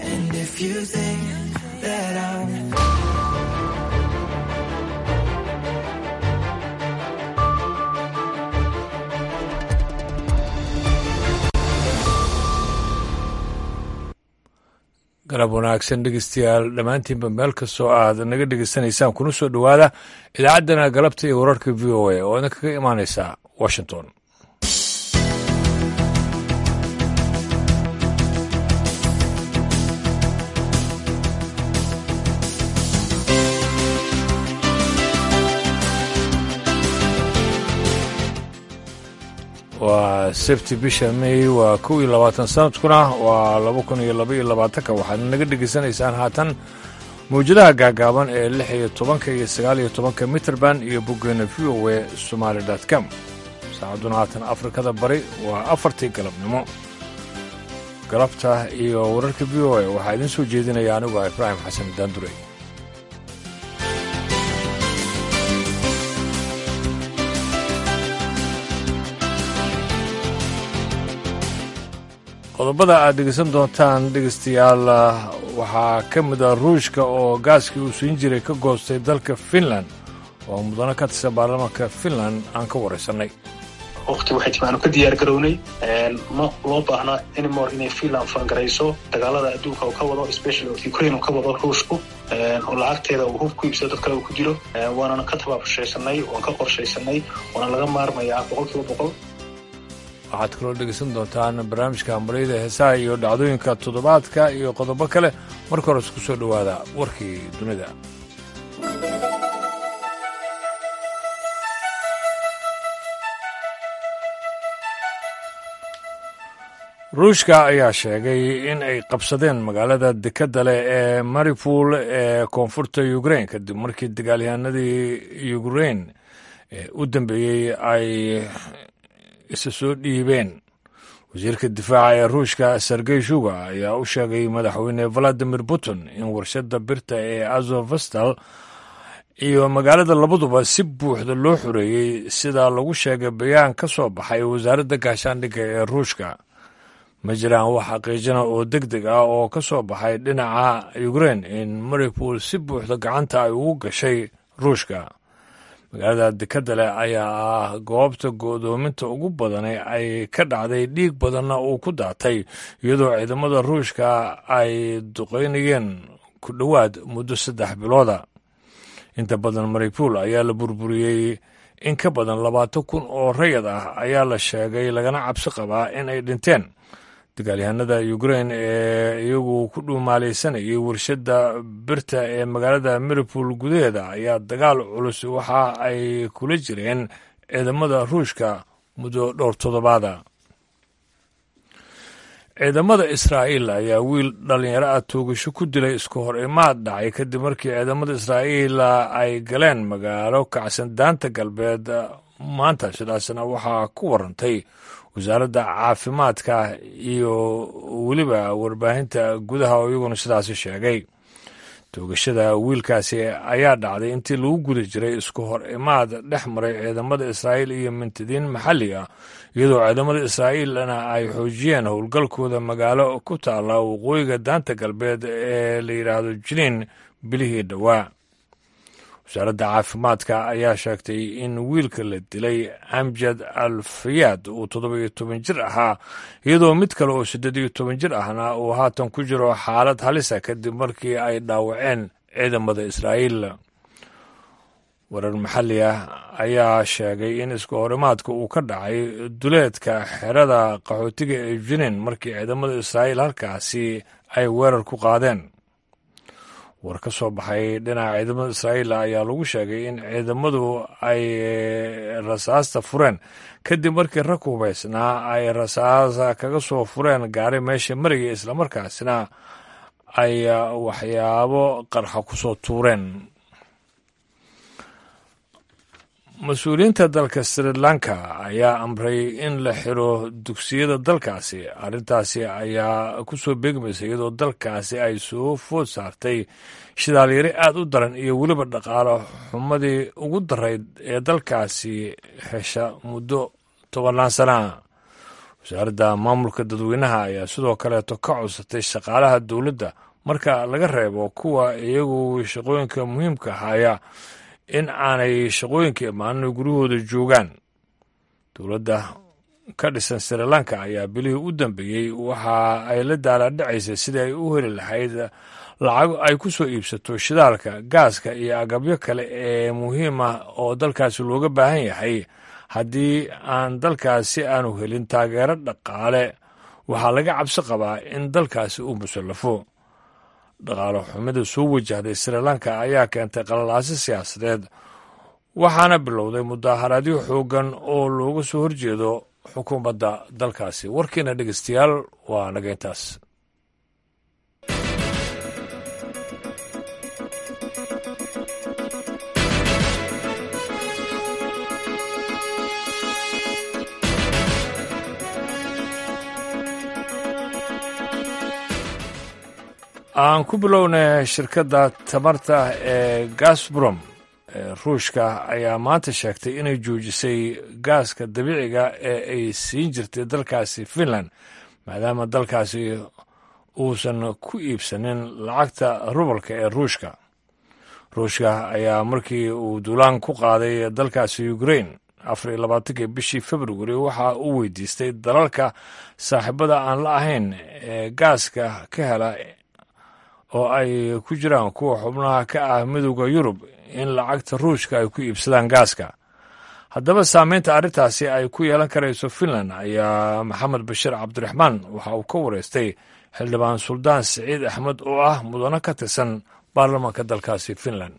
And if you think that I'm galab wanaagsan dhegeystayaal dhammaantiinba meel kastoo aad naga dhegeysanaysaan kuna soo dhowaada idaacaddana galabta iyo wararka v o a oo idin kaga imaanaysa washington waa sabti bisha may waa kow iyo labaatan sanadkuna waa laba kun iyo laba iyo labaatanka waxaad naga dhegaysanaysaan haatan mawjadaha gaagaaban ee lix iyo tobanka iyo sagaal iyo tobanka mitrband iyo boggeena v o e somaali dot com saacadduna haatan afrikada bari waa afartii galabnimo galabta iyo wararka v o e waxaa idiin soo jeedinaya anigu ah ibraahim xasan daandurey qodobada aad dhegeysan doontaan dhegeystayaal waxaa ka mid a ruushka oo gaaskii uu siin jiray ka goostay dalka finland oo mudano ka tirsan baarlamaanka finland aan ka waraysannay waqti waxay timi aanu ka diyaar garownay ma loo baahna anymore inay finland faangarayso dagaalada adduunka uu ka wado specially ukraine uu ka wado ruushku oo lacagteeda uu hub ku iibsado dad kale uu ku dilo waanana ka tabaabshaysanay waan ka qorshaysanay waana laga maarmayaa boqol kiiba boqol waxaad kaloo dhegeysan doontaan barnaamijka hambalyada heesaha iyo dhacdooyinka toddobaadka iyo qodobo kale marka hore isku soo dhowaada warkii dunida ruushka ayaa sheegay in ay qabsadeen magaalada dekadda leh ee maripol ee koonfurta ukrain kadib markii dagaalyahanadii ukrain ee u dambeeyey ay isa soo dhiibeen wasiirka difaaca ee ruushka sergey shuga ayaa u sheegay madaxweyne valadimir putin in warshadda birta ee azovastal iyo magaalada labaduba si buuxda loo xoreeyey sida lagu sheegay bayaan ka soo baxay wasaaradda gaashaandhigga ee ruushka ma jiraan wax xaqiijina oo deg deg ah oo ka soo baxay dhinaca ukrain in maripol si buuxda gacanta ay ugu gashay ruushka magaalada dekadda leh ayaa ah goobta go'doominta ugu badane ay ka dhacday dhiig badanna uu ku daatay iyadoo ciidamada ruushka ay duqaynayeen ku dhowaad muddo saddex bilooda inta badan maripol ayaa la burburiyey in ka badan labaatan kun oo rayad ah ayaa la sheegay lagana cabsi qabaa in ay dhinteen dagaalyahanada ukrain ee iyagu ku dhuumaalaysanayay warshadda birta ee magaalada maripol gudaheeda ayaa dagaal culus waxa ay kula jireen ciidamada ruushka muddo dhowr toddobaada ciidamada israa'iil ayaa wiil dhallinyaro ah toogasho ku dilay isku hor imaad dhacay kadib markii ciidamada israa'iil ay galeen magaalo kacsan daanta galbeed maanta sidaasna waxaa ku warantay wasaaradda caafimaadka iyo weliba warbaahinta gudaha oo iyaguna sidaasi sheegay toogashada wiilkaasi ayaa dhacday intii lagu guda jiray isku hor imaad dhex maray ciidamada israa'iil iyo mintidiin maxalli ah iyadoo ciidamada israa'iilna ay xoojiyeen howlgalkooda magaalo ku taalla waqooyiga daanta galbeed ee la yidhaahdo jiniin bilihii dhowaa wasaaradda caafimaadka ayaa sheegtay in wiilka la dilay amjad al fayaad uu toddoba iyo toban jir ahaa iyadoo mid kale oo siddeed iyo toban jir ahna uu haatan ku jiro xaalad halisa kadib markii ay dhaawaceen ciidamada israa'iil warar maxalli ah ayaa sheegay in isku horimaadka uu ka dhacay duleedka xerada qaxootiga ee jiniin markii ciidamada israa'iil halkaasi ay weerar ku qaadeen war ka soo baxay dhinaca ciidamada israa'iil ayaa lagu sheegay in ciidamadu ay rasaasta fureen kadib markii rag hubaysnaa ay rasaasa kaga soo fureen gaari meesha maraya islamarkaasina ay waxyaabo qarxa ku soo tuureen mas-uuliyiinta dalka sri lanka ayaa amray in la xiro dugsiyada dalkaasi arrintaasi ayaa ku soo beegmaysa iyadoo dalkaasi ay soo food saartay shidaalyari aad u daran iyo weliba dhaqaalo xumadii ugu darayd ee dalkaasi hesha muddo tobannaan sanaa wasaaradda maamulka dadweynaha ayaa sidoo kaleeto ka codsatay shaqaalaha dowladda marka laga reebo kuwa iyagu shaqooyinka muhiimka haya in aanay shaqooyinka imaanin guryahooda joogaan dowladda ka dhisan sri lanka ayaa bilihii u dambeeyey waxa ay la daalaadhacaysay sidii ay u heli lahayd lacago ay ku soo iibsato shidaalka gaaska iyo agabyo kale ee muhiim ah oo dalkaasi looga baahan yahay haddii aan dalkaasi aanu helin taageero dhaqaale waxaa laga cabsi qabaa in dalkaasi uu musallafo dhaqaale xumida soo wajahday sri lanka ayaa keentay qalalaasi siyaasadeed waxaana bilowday mudaaharaadyo xooggan oo looga soo horjeedo xukuumadda dalkaasi warkiina dhegeystayaal waa nageyntaas aan ku bilownay shirkadda tamarta ee gasbrom ee ruushka ayaa maanta sheegtay inay joojisay gaaska dabiiciga ee ay siin jirtay dalkaasi finland maadaama dalkaasi uusan ku iibsanin lacagta rubalka ee ruushka ruushka ayaa markii uu duulaan ku qaaday dalkaasi ukrain afar iyo labaatankii bishii februari waxa uu weydiistay dalalka saaxiibada aan la ahayn ee gaaska ka hela oo ay ku jiraan kuwa xubnaha ka ah midowda yurub in lacagta ruushka ay ku iibsadaan gaaska haddaba saameynta arrintaasi ay ku yeelan karayso finland ayaa maxamed bashiir cabdiraxmaan waxa uu ka wareystay xildhibaan suldaan siciid axmed oo ah mudano ka tirsan baarlamaanka dalkaasi finland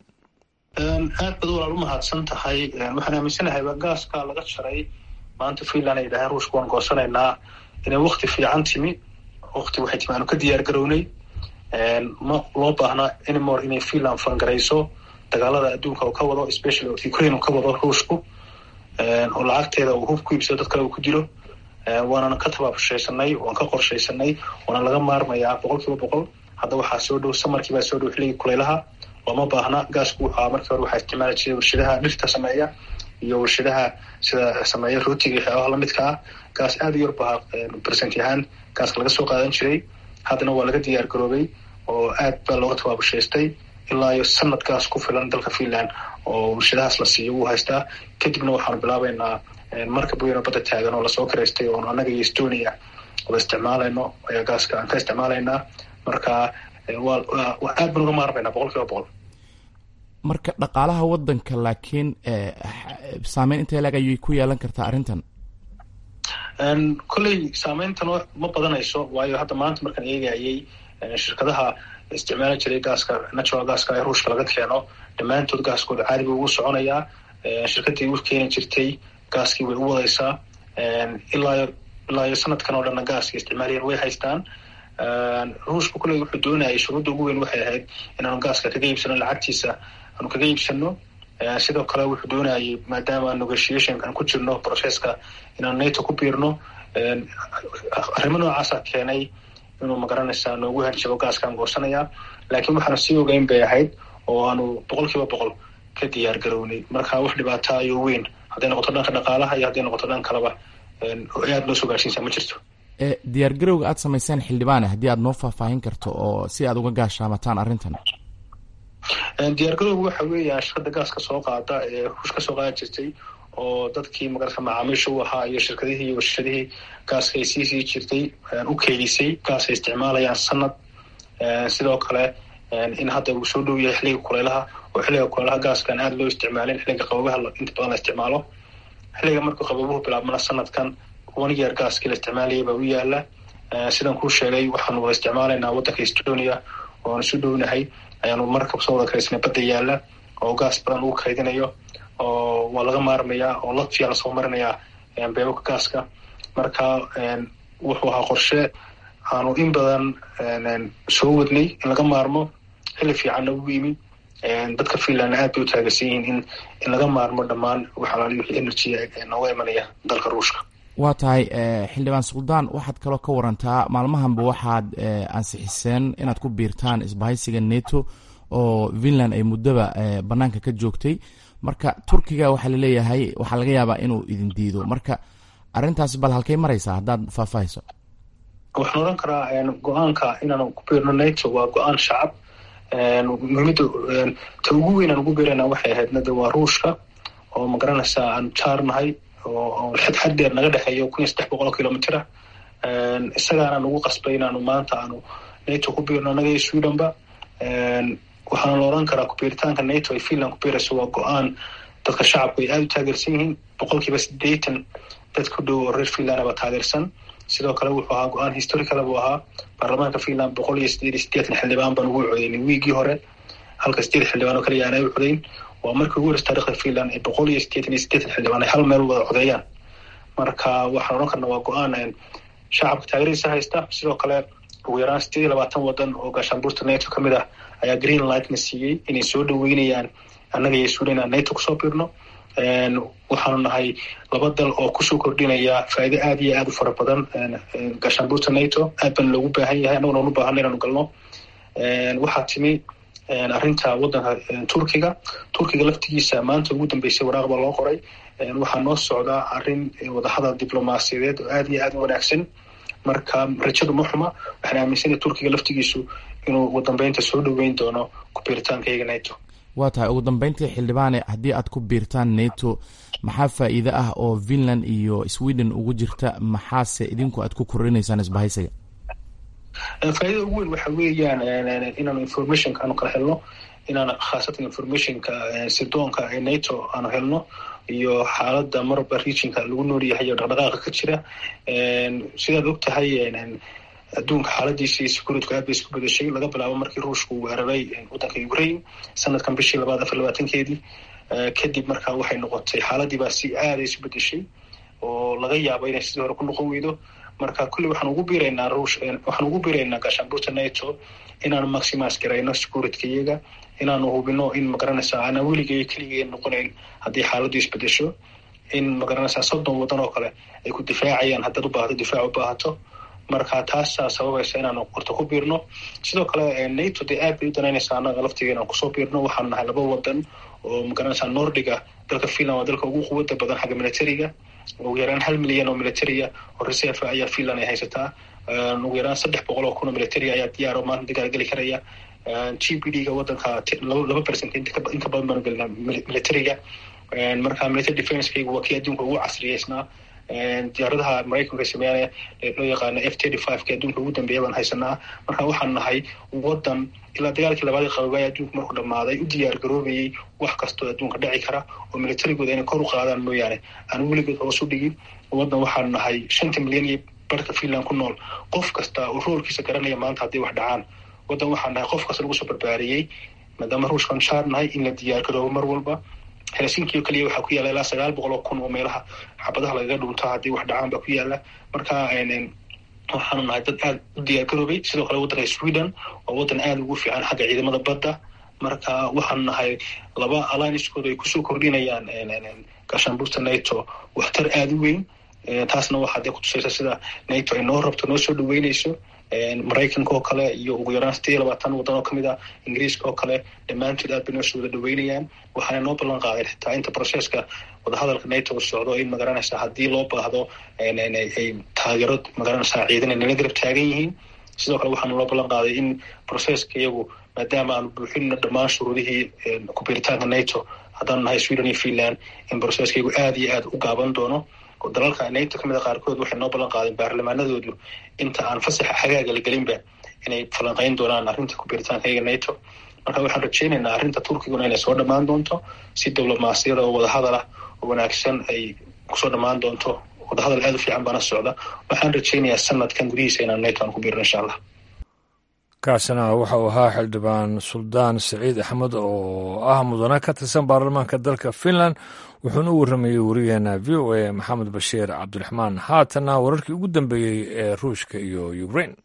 aad bad walaal u mahadsan tahay waxaan aaminsanahay gaaska laga jaray maanta finland ay dhahaan ruushka waan goosanaynaa inay wakti fiican timi wakti waxay timi aanu ka diyaar garownay ma loo baahna anymore inay finland fangarayso dagaalada adduunka uu ka wado especially ukraine uu ka wado ruushku oo lacagteeda uu hub ku iibsado dad kale uu ku dilo waanana ka tabaabshaysanay waan ka qorshaysanay waana laga maarmayaa boqol kiiba boqol hadda waxaa soo dhow samarkii baa soo dhow xilligii kulaylaha looma baahna gaasku wuxua markii hore waxaa isticmaali jiray warshadaha dhirta sameeya iyo warshadaha sida sameeya rootiga waxyaabaha lamidka ah gaas aada u yar baa bersent ahaan gaaska laga soo qaadan jiray haddana waa laga diyaar garoobay oo aad baa looga tabaabushaystay ilaa iyo sanad gaas ku filan dalka finland oo warshadahaas la siiyo wuu haystaa kadibna waxaanu bilaabeynaa markab weyn oo badda taagan oo lasoo karaystay oonu annaga iyo estonia wada isticmaalayno ayaa gaaska aan ka isticmaalaynaa marka waa aad baan uga maarmaynaa boqol kiiba boqol marka dhaqaalaha wadanka laakiin saameyn intee lag ayay ku yeelan kartaa arrintan kolley saameyntan ma badanayso waayo hadda maanta markaan eegayay shirkadaha isticmaali jiray gaaska natural gaaska ee ruushka laga keeno dhammaantood gaaskooda caadi buu ugu soconayaa shirkadii u keeni jirtay gaaskii way u wadaysaa ilaa ilaa iyo sanadkan oo dhanna gaaska isticmaalayan way haystaan ruushka kolley wuxuu doonayay shuruudda ugu weyn waxay ahayd inaanu gaaska kaga iibsano lacagtiisa aanu kaga iibsano sidoo kale wuxuu doonayay maadaama negotiation aan ku jirno processka inaanu nato ku biirno arrimo noocaasa keenay inuu magaranaysaa noogu hanjabo gaaskaan goosanayaa laakiin waxaanu sii ogeyn bay ahayd oo aanu boqol kiiba boqol ka diyaar garownay marka wax dhibaata ayuu weyn hadday noqoto dhanka dhaqaalaha iyo hadday noqoto dhan kaleba aad noo soo gaarsiinsaa ma jirto diyaar garowga aad samayseen xildhibaane haddii aad noo faahfaahin karto oo si aad uga gaashaamataan arrintan diyaar garowga waxa weeya shirkada gaaska soo qaada ee ruush ka soo qaadan jirtay oo dadkii magarata macaamiisha u ahaa iyo shirkadihii iyo warshadihii gaaska ay sii sii jirtay u keydisay gaas ay isticmaalayaan sanad sidoo kale in hadda uu soo dhow yahay xilliga kulaylaha oo xilliga kulaylaha gaaskaan aada loo isticmaalin xilliga qababaha inta badan la isticmaalo xilliga markuu qababuhu bilaabmana sanadkan one year gaaskii la isticmaalayay baa u yaala sidan kuu sheegay waxaanu wada isticmaalaynaa waddanka estonia ooan isu dhownahay ayaanu markab soo wada karaysnay badda yaala oo gaas badan ugu kaydinayo oo waa laga maarmayaa oo latviya lasoo marinayaa beebabka gaaska marka wuxuu ahaa qorshe aanu in badan soo wadnay in laga maarmo xilli fiicanna ugu yimi dadka finlandna aad bay u taageersan yihiin in in laga maarmo dhammaan waxalaali wixii energy nooga imanaya dalka ruushka waa tahay xildhibaan suldaan waxaad kaloo ka warantaa maalmahanba waxaad ansixiseen inaad ku biirtaan isbahaysiga neto oo finland ay muddaba banaanka ka joogtay marka turkiga waxaa laleeyahay waxaa laga yaabaa inuu idin diido marka arrintaasi bal halkay maraysaa haddaad faahfaahayso waxaan odhan karaa go-aanka inaan ku biirno nato waa go-aan shacab muhiimada ta ugu weyn aan ugu biirayna waxay ahayd nada waa ruushka oo magaranaysaa aan jaarnahay oo xad xad dheer naga dhexeeyo kun iyo saddex boqol oo kilomitr ah isagaana nagu qasbay inaanu maanta aanu nato ku biirno annaga iyo swedenba waxaana la odhan karaa kubiiritaanka nato ay finland ku biirayso waa go-aan dadka shacabku ay aada u taageersan yihiin boqol kiiba sideetan dad ku dhow oo reer finland baa taageersan sidoo kale wuxuu ahaa go-aan historicala buu ahaa baarlamaanka finland boqol iyo sideed iyo sideetan xildhibaan baan ugu codeynay wiigii hore halka sideed xildhibaan oo kaliya aanay u codeyn waa markii ugu horeysa taarikhda finland ee boqol iyo sideetan iyo sideetan xildhibaan ay hal meel wada codeeyaan marka waxaan odhan karna waa go-aan shacabka taageeradiisa haysta sidoo kale ugu yaraan sideed iyo labaatan wadan oo gaashaanbuurta nato ka mid ah ayaa green lightna siiyey inay soo dhaweynayaan annaga iyo suudan aan nato kusoo biirno waxaanu nahay laba dal oo kusoo kordhinaya faa'iido aada iyo aada u fara badan gaashaanbuurta nato aad baan loogu baahan yahay annaguna unu baahana inaanu galno waxaa timi arrinta waddanka turkiga turkiga laftigiisa maanta ugu dambeysay waraaq baa loo qoray waxaa noo socdaa arrin wadahadal diblomaasiyadeed oo aada iyo aada u wanaagsan marka rajadu ma xuma waxaan aaminsanaya turkiga laftigiisu inuu ugu dambeynta soo dhaweyn doono kubiiritaanka iyaga nato waa tahay ugu dambeyntii xildhibaane haddii aad ku biirtaan nato maxaa faa'iide ah oo finland iyo sweden ugu jirta maxaase idinku aad ku korinaysaan isbahaysiga faaidada ugu weyn waxa weeyaan inaanu informationka aanu kala helno inaan khaasatan informationka sidoonka ee nato aanu helno iyo xaalada marba regionka lagu noolyahay iyo dhaqdhaqaaqa ka jira sidaad og tahay adduunka xaaladiisii securityku aad bay isku bedashay laga bilaabo markii ruushku weeraray waddanka ukraine sanadkan bishii labaad afar labaatankeedii kadib markaa waxay noqotay xaaladii baa si aada isu bedeshay oo laga yaabo inay sidii hore ku noqon weydo marka kulli waxaan ugu biiraynaa ruush waxaan ugu biiraynaa gaashaanbuurta nato inaanu maximise garayno securityka iyaga inaanu hubino in magaranaysa aanaan weligay keligeen noqonayn haddii xaaladdu isbedesho in magaranaysaa soddon waddan oo kale ay ku difaacayaan haddaad u baahato difaac u baahato marka taasaa sababaysa inaanu qorta ku biirno sidoo kale nato dee aad bay u danaynaysaa annaga laftiga inaan kusoo biirno waxaanu nahay laba wadan oo magaranaysaa nordiga dalka finland waa dalka ugu quwada badan xagga militariga ugu yaraan hal milyan oo militaria oo reserve ayaa finland ay haysataa ugu yaraan saddex boqol oo kun oo military ayaa diyaaro maanta dagaal geli karaya g p d ga wadanka laba percent inka badan baanu gelinaa militariga marka military defencekaygu waa kii adduunka ugu casriyeysnaa diyaaradaha maraykanka sameeyanaya loo yaqaano f thirty five ka adduunka ugu dambeeya baan haysanaa marka waxaan nahay wadan ilaa dagaalkii labaad qaboobay adduunka markuu dhamaaday u diyaar garoobayay wax kastoo adduunka dhaci kara oo militarigooda inay kor u qaadaan mooyaane aan weligood hoos u dhigin wadan waxaan nahay shanta milyan iyo barka finland ku nool qof kasta oo roolkiisa garanaya maanta hadday wax dhacaan wadan waxaan nahay qof kasta lagu soo barbaariyey maadaama ruushkan shaar nahay in la diyaar garoobo mar walba helsinki oo keliya waxaa ku yaala ilaa sagaal boqol oo kun oo meelaha xabadaha lagaga dhunto haddii wax dhacaan baa ku yaala marka waxaanu nahay dad aada u diyaar garoobay sidoo kale waddanka sweden waa waddan aada ugu fiican xagga ciidamada badda marka waxaanu nahay laba alliancekooda ay kusoo kordhinayaan gaashaanbuurta nato waxtar aada u weyn taasna waxaa dee kutusaysa sida nato ay noo rabto noo soo dhaweyneyso maraykanka oo kale iyo ugu yaraan sideed iyo labaatan waddan oo kamid ah ingiriiska oo kale dhammaantood aad bay noo soo wada dhaweynayaan waxaana noo ballan qaadeen xitaa inta processka wadahadalka nato socdo in magaranaysa haddii loo baahdo ay taageero magaranaysaa ciidan ay nala garab taagan yihiin sidoo kale waxaana loo ballan qaaday in processka iyagu maadaama aanu buuxinno dhammaan shuruudihii kubiiritaanka nato haddaanu nahay sweden iyo finland in processka iyagu aada iyo aada u gaaban doono dalalka nato kamid a qaarkood waxay noo ballan qaadeen baarlamaanadoodu inta aan fasaxa xagaaga la gelinba inay falanqeyn doonaan arrinta kubiiritaanka iyaga nato marka waxaan rajeynaynaa arrinta turkiguna inay soo dhammaan doonto si diblomaasiyada oo wadahadal ah oo wanaagsan ay kusoo dhammaan doonto wadahadal aada u fiican baana socda waxaan rajeynayaa sanadkan gudihiisa inaan nato aan ku biirno insha allah kaasina waxa uu ahaa xildhibaan suldaan saciid axmed oo ah mudane ka tirsan baarlamaanka dalka finland wuxuuna u warramayey wariyaheena v o a maxamed bashiir cabdiraxmaan haatanna wararkii ugu dambeeyey ee ruushka iyo ukraine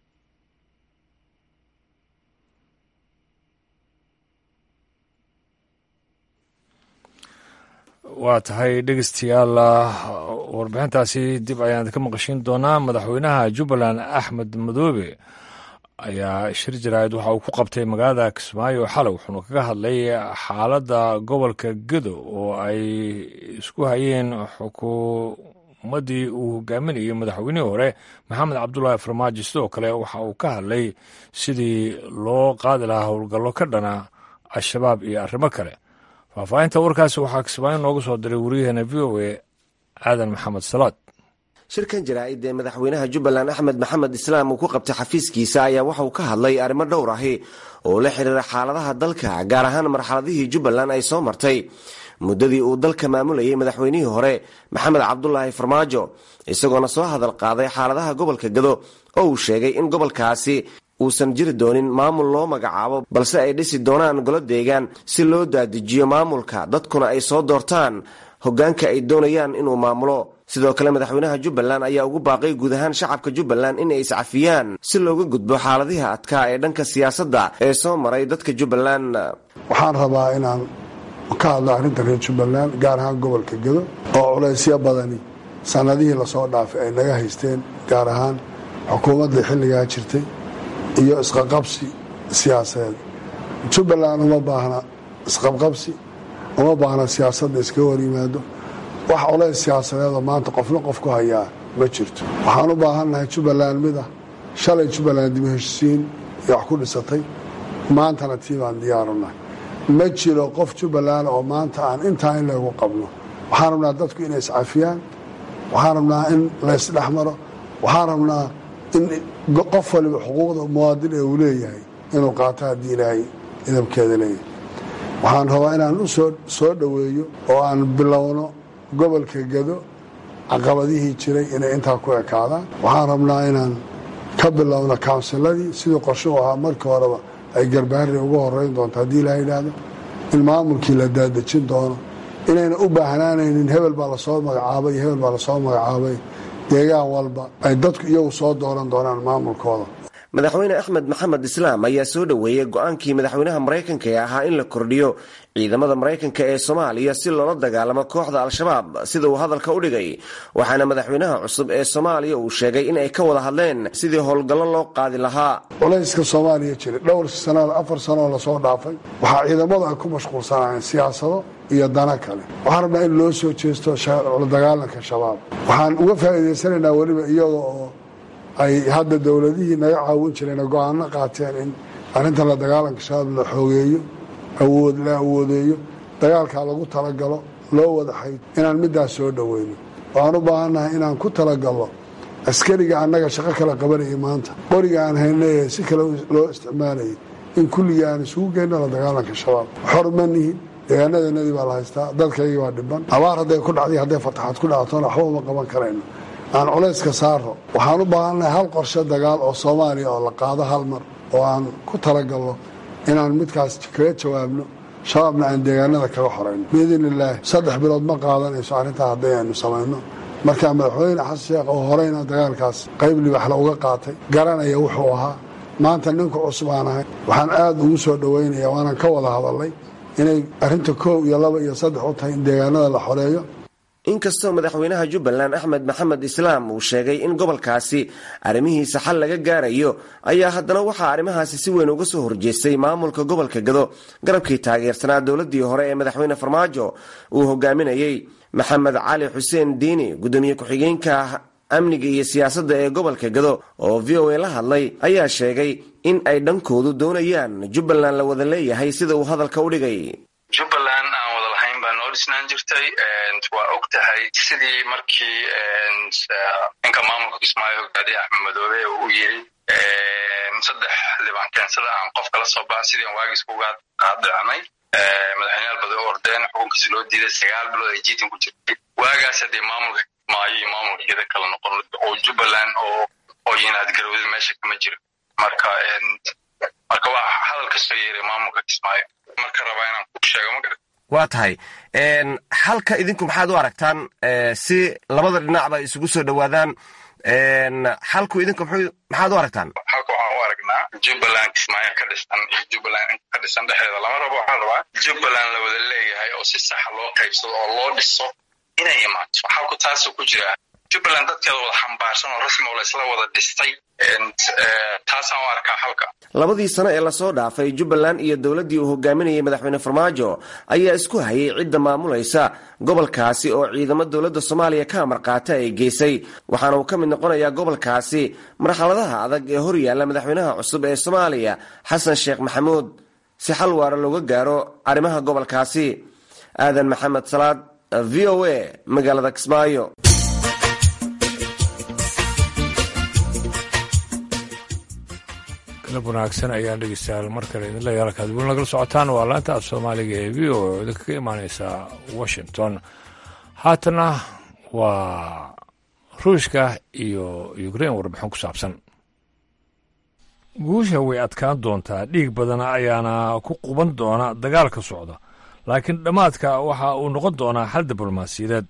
waa tahay dhegeystayaal warbixintaasi dib ayaan ka maqashin doonaa madaxweynaha jubbaland axmed madoobe ayaa shir jaraa'id waxa uu ku qabtay magaalada kismaayo xalay wuxuuna kaga hadlay xaaladda gobolka gedo oo ay isku hayeen xukuumaddii uu hogaaminayay madaxweynihii hore maxamed cabdulaahi farmaajo sidoo kale waxa uu ka hadlay sidii loo qaadi lahaa howlgallo ka dhana al-shabaab iyo arrimo kale faahfaahinta warkaasi waxaa kismaayo noogu soo diray wariyaheena v o a aadan maxamed salaad shirkan jaraa'id ee madaxweynaha jubbaland axmed maxamed islaam uu ku qabtay xafiiskiisa ayaa waxa uu ka hadlay arrimo dhowr ahi oo la xiriira xaaladaha dalka gaar ahaan marxaladihii jubbaland ay soo martay muddadii uu dalka maamulayay madaxweynihii hore maxamed cabdulaahi farmaajo isagoona soo hadal qaaday xaaladaha gobolka gado oo uu sheegay in gobolkaasi uusan jiri doonin maamul loo magacaabo balse ay dhisi doonaan golo deegaan si loo daadijiyo maamulka dadkuna ay soo doortaan hoggaanka ay doonayaan inuu maamulo sidoo kale madaxweynaha jubbaland ayaa ugu baaqay guud ahaan shacabka jubbaland in ay iscafiyaan si looga gudbo xaaladihi adkaa ee dhanka siyaasadda ee soo maray dadka jubbaland waxaan rabaa inaan ka hadlo arrinta reer jubbaland gaar ahaan gobolka gedo oo culaysyo badani sannadihii lasoo dhaafay ay naga haysteen gaar ahaan xukuumadda xilligaa jirtay iyo isqaqabsi siyaasadeed jubbaland uma baahna isqabqabsi uma baahna siyaasadda iskaga hor yimaado wax culays siyaasadeedoo maanta qofna qof ku hayaa ma jirto waxaan u baahannahay jubbaland mid ah shalay jubbaland dib heshisiin iyo wax ku dhisatay maantana tii baan diyaarunahay ma jiro qof jubbaland oo maanta aan intaa in laygu qabno waxaan rabnaa dadku inay iscafiyaan waxaan rabnaa in laysdhex maro waxaan rabnaa in qof waliba xuquuqda muwaadin ee uu leeyahay inuu qaato haddii ilaahay idabkeeda leeyahay waxaan rabaa inaan u soo dhoweeyo oo aan bilowno gobolka gado caqabadihii jiray inay intaa ku ekaadaan waxaan rabnaa inaan ka bilowno kawnsiladii sidii qorshe u ahaa markii horeba ay garbaari uga horeyn doonto haddii ilaa yidhaahdo in maamulkii la daadejin doono inayna u baahnaanaynin hebel baa lasoo magacaabay iyo hebel baa lasoo magacaabay deegaan walba ay dadku iyagu soo dooran doonaan maamulkooda madaxweyne axmed maxamed islaam ayaa soo dhoweeyey go-aankii madaxweynaha maraykanka ee ahaa in la kordhiyo ciidamada maraykanka ee soomaaliya si loola dagaalamo kooxda al-shabaab sida uu hadalka u dhigay waxaana madaxweynaha cusub ee soomaaliya uu sheegay in ay ka wada hadleen sidii howlgallo loo qaadi lahaa culayska soomaaliya jiray dhowr sano afar sanoo lasoo dhaafay waxaa ciidamadu ay ku mashquulsanaayeen siyaasado iyo dana kale waxaan rabnaa in loo soo jeesto la dagaalanka shabaab waxaan uga faa'iidaysanaynaa weliba iyaga oo ay hadda dowladihii naga caawin jireen go-aano qaateen in arrintan la dagaalanka shabaab la xoogeeyo awood la awoodeeyo dagaalkaa lagu talagalo loo wada xayd inaan middaas soo dhoweyno waxaan u baahannahay inaan ku talagalno askariga annaga shaqo kala qabanayay maanta qoriga aan haynaye si kale loo isticmaalayay in kulligii aan isugu geyno la dagaalanka shabaab xor ma nihin deegaanadeennadii baa la haystaa dadkaygii baa dhiban abaar hadday ku dhacday hadday fataxaad ku dhactona waxba uma qaban karayno aan culayska saaro waxaan u baahannahay hal qorshe dagaal oo soomaaliya oo la qaado hal mar oo aan ku talagalno inaan midkaas kaga jawaabno shabaabna aan deegaanada kaga xorayno biidn illaahi saddex bilood ma qaadanayso arrintaa hadday aynu samayno markaa madaxweyne xasan sheekh oo horeyna dagaalkaas qayb libaxla uga qaatay garanaya wuxuu ahaa maanta ninka cusub aan ahay waxaan aada ugu soo dhoweynaya waanaan ka wada hadalnay inay arrinta koow iyo laba iyo saddex u tahay in deegaanada la xoreeyo inkastoo madaxweynaha jubbaland axmed maxamed islaam uu sheegay in gobolkaasi arrimihiisa xal laga gaarayo ayaa haddana waxaa arrimahaasi si weyn uga soo horjeestay maamulka gobolka gado garabkii taageersanaa dowladdii hore ee madaxweyne farmaajo uu hogaaminayey maxamed cali xuseen diini guddoomiye ku-xigeenka amniga iyo siyaasadda ee gobolka gado oo v o a la hadlay ayaa sheegay in ay dhankoodu doonayaan jubbaland la wada leeyahay sida uu hadalka u dhigay jubbaland aan wada lahayn baa noo dhisnaan jirtay waa og tahay sidii markii ninka maamulka kismaayo hogaadiye axmed madoobe uu yiri saddex liban keensada aan qof kala soo baxa sidii aan waagiis kuga qaadicnay madaxweyneyaal badan u ordeen xukunkiisi loo diiday sagaal bilood ay jiitan ku jirtay waagaas haddee maamulka kismaayo iyo maamulka geda kala noqon oo jubbaland oo oo yinaad garowda meesha kama jiro marka marka waa hadal ka soo yeeray maamulka kismaayo marka rabaa inaan ku sheego ma garat waa tahay halka idinku maxaad u aragtaan si labada dhinacba ay isugu soo dhowaadaan xalku idinku maxaad u aragtaan halka waxaan u aragnaa jubbaland kismaayo ka dhisan iyo jubbaland ka dhisan dhexdeeda lama rabo waxaan rabaa jubbaland la wada leeyahay oo si saxa loo qaybsado oo loo dhiso inay imaato xalku taasuu ku jira jubbaland dadkeeda wada xambaarsan oo rasmi oo laysla wada dhistay taasaan u arkaa halka labadii sano ee lasoo dhaafay jubbaland iyo dowladdii uu hogaaminayay madaxweyne farmaajo ayaa isku hayay cidda maamulaysa gobolkaasi oo ciidamo dowladda soomaaliya ka amar qaata ay geysay waxaana uu ka mid noqonayaa gobolkaasi marxaladaha adag ee hor yaalla madaxweynaha cusub ee soomaaliya xasan sheekh maxamuud si xal waara looga gaaro arrimaha gobolkaasi aadan maxamed salaad v o a magaalada kismaayo galab wanaagsan ayaan dhegeystayaal mar kale idin leeyahay halkaad weli nagala socotaan waa laanta af soomaaliga ee v o oo idinkaga imaaneysa washington haatana waa ruushka iyo ukrain warbixin ku saabsan guusha way adkaan doontaa dhiig badan ayaana ku quban doona dagaalka socda laakiin dhammaadka waxa uu noqon doonaa xal diblomaasiyadeed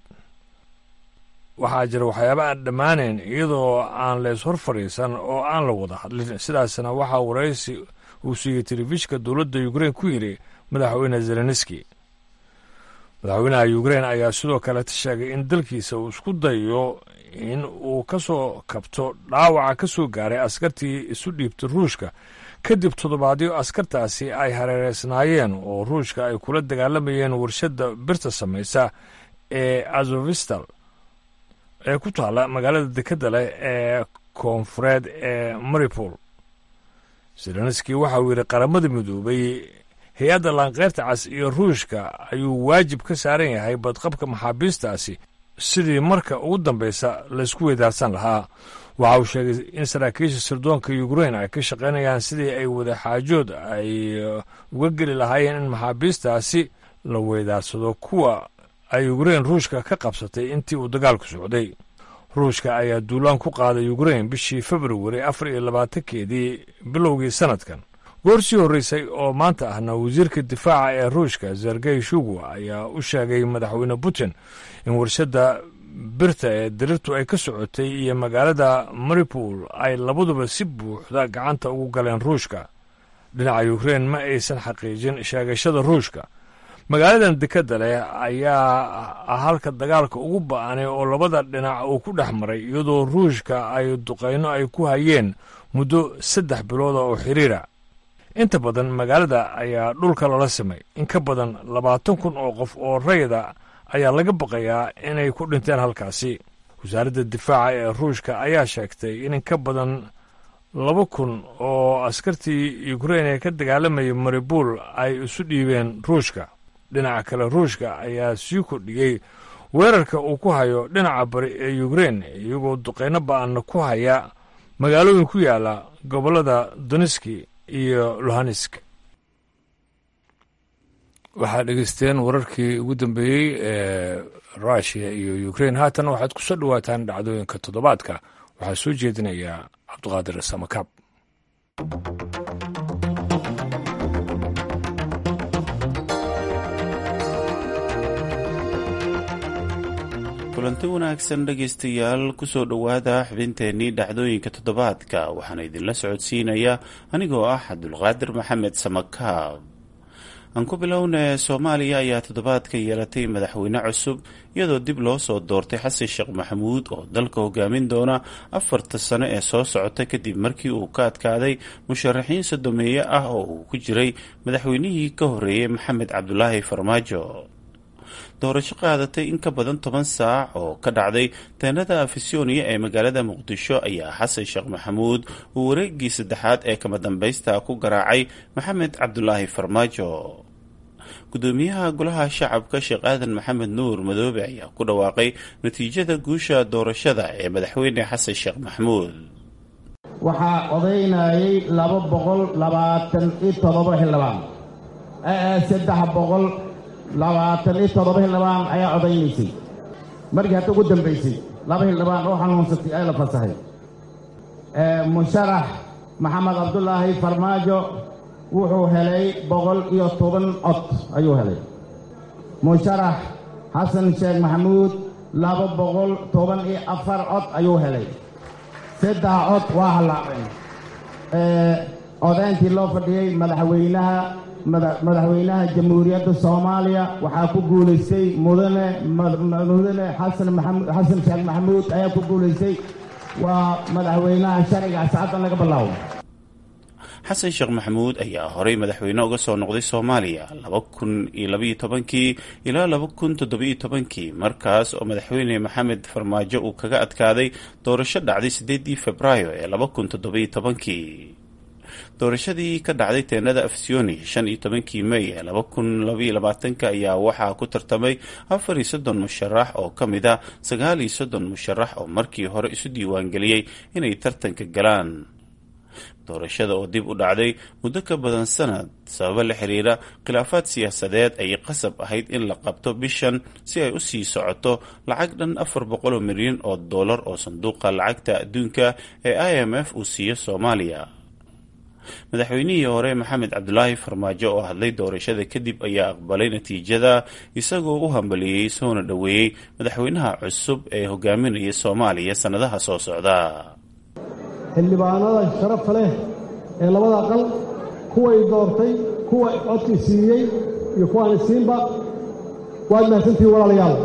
waxaa jira waxyaaba aan dhammaanayn iyadoo aan lees hor fadhiisan oo aan la wada hadlin sidaasna waxaa waraysi uu siiyey telefishka dowladda ukrein ku yidhi madaxweyne zelenski madaxweynaha ukrein ayaa sidoo kaleta sheegay in dalkiisa uu isku dayo in uu ka soo kabto dhaawaca ka soo gaaray askartii isu dhiibtay ruushka kadib toddobaadyo askartaasi ay hareereysnaayeen oo ruushka ay kula dagaalamayeen warshadda birta samaysa ee azovistal ee ku taalla magaalada dekadda leh ee koonfureed ee maripol zelenski waxa uu yidhi qaramada midoobay hay-adda laanqeyrta cas iyo ruushka ayuu waajib ka saaran yahay badqabka maxaabiistaasi sidii marka ugu dambaysa laysku weydaarsan lahaa waxa uu sheegay in saraakiisha sirdoonka ukrein ay ka shaqaynayaan sidii ay wadaxaajood ay uga geli lahaayeen in maxaabiistaasi la weydaarsado kuwa ay ukrein ruushka ka qabsatay intii uu dagaalku socday ruushka ayaa duulaan ku qaaday ukrein bishii februari afar iyo labaatankeedii bilowgii sanadkan goor sii horreysay oo maanta ahna wasiirka difaaca ee ruushka sergey shugu ayaa u sheegay madaxweyne putin in warshadda birta ee diriirtu ay ka socotay iyo magaalada maripol ay labaduba si buuxda gacanta ugu galeen ruushka dhinaca ukrein ma aysan xaqiijin sheegashada ruushka magaaladan dekadda leh ayaa ah halka dagaalka ugu ba-anay oo labada dhinac uu ku dhex maray iyadoo ruushka ay duqayno ay ku hayeen muddo saddex bilooda oo xiriira inta badan magaalada ayaa dhulka lala simay in ka badan labaatan kun oo qof oo rayda ayaa laga baqayaa inay ku dhinteen halkaasi wasaaradda difaaca ee ruushka ayaa sheegtay in in ka badan laba kun oo askartii ukrein ee ka dagaalamayay maribul ay isu dhiibeen ruushka dhinaca kale ruushka ayaa sii kordhiyey weerarka uu ku hayo dhinaca bari ee ukrein iyagoo duqeyno ba-anna ku haya magaalooyin ku yaala gobollada doniski iyo luhansk waxaad dhegeysteen wararkii ugu dambeeyey ee rushia iyo ukrein haatan waxaad ku soo dhowaataan dhacdooyinka toddobaadka waxaa soo jeedinaya cabduqaadir samakaab kulanti wanaagsan dhegaystayaal kusoo dhowaada xubinteennii dhacdooyinka toddobaadka waxaana idinla socodsiinaya anigoo ah cabdulqaadir maxamed samakaab aan ku bilowna soomaaliya ayaa toddobaadka yeelatay madaxweyne cusub iyadoo dib loo soo doortay xasan sheekh maxamuud oo dalka hogaamin doona afarta sano ee soo socota kadib markii uu ka adkaaday musharaxiin sodomeeye ah oo uu ku jiray madaxweynihii ka horeeyey maxamed cabdulaahi farmaajo doorasho qaadatay in ka badan toban saac oo ka dhacday teenada afisyooniya ee magaalada muqdisho ayaa xasan sheekh maxamuud uu wareegii saddexaad ee kama dambaysta ku garaacay maxamed cabdulaahi farmaajo gudoomiyaha golaha shacabka sheekh aadan maxamed nuur madoobe ayaa ku dhawaaqay natiijada guusha doorashada ee madaxweyne xasan sheekh maxamuud waxaa odaynayay laba boqol labaatan iyo todoba xildhibaan saddex boqol labaatan iyo toddoba xildhibaan ayaa odaynaysay markii hadda ugu dambaysay laba xildhibaan oo xanuunsatay ee la fasaxay musharax maxamed cabdulaahi farmaajo wuxuu helay boqol iyo toban cod ayuu helay musharax xasan sheekh maxamuud laba boqol toban iyo afar cod ayuu helay saddex cod waa hallaaceen codayntii loo fadhiyey madaxweynaha madaxweynaha jamhuuriyadda soomaaliya waxaa ku guulaystay mudane mudane xasan maxamud xasan sheekh maxamuud ayaa ku guulaystay waa madaxweynaha sharciga saacaddan laga bilaabo xasan sheekh maxamuud ayaa horey madaxweyne uga soo noqday soomaaliya laba kun iyo labaiyo tobankii ilaa laba kun toddobiyo tobankii markaas oo madaxweyne maxamed farmaajo uu kaga adkaaday doorasho dhacday siddeedii februaayo ee laba kun toddobiyo tobankii doorashadii ka dhacday teenada afsioni shan iyo tobankii mey ee laba kun labaiyo labaatanka ayaa waxaa ku tartamay afar iyo soddon musharax oo ka mid a sagaal iyo soddon musharax oo markii hore isu diiwaangeliyey inay tartanka galaan doorashada oo dib u dhacday muddo ka badan sanad sababo la xiriira khilaafaad siyaasadeed ay qasab ahayd in la qabto bishan si ay u sii socoto lacag dhan afar boqoloo milyan oo dollar oo sanduuqa lacagta adduunka ee i m f uu siiyo soomaaliya madaxweynihii hore maxamed cabdulaahi farmaajo oo hadlay doorashada kadib ayaa aqbalay natiijada isagoo u hambalieyey soona dhoweeyey madaxweynaha cusub ee hogaaminaya soomaaliya sannadaha soo socda xildhibaanada sharafta leh ee labada aqal kuway doortay kuwa codkii siiyey iyo kuwaani siinba waad mahadsantihiin walaalayaal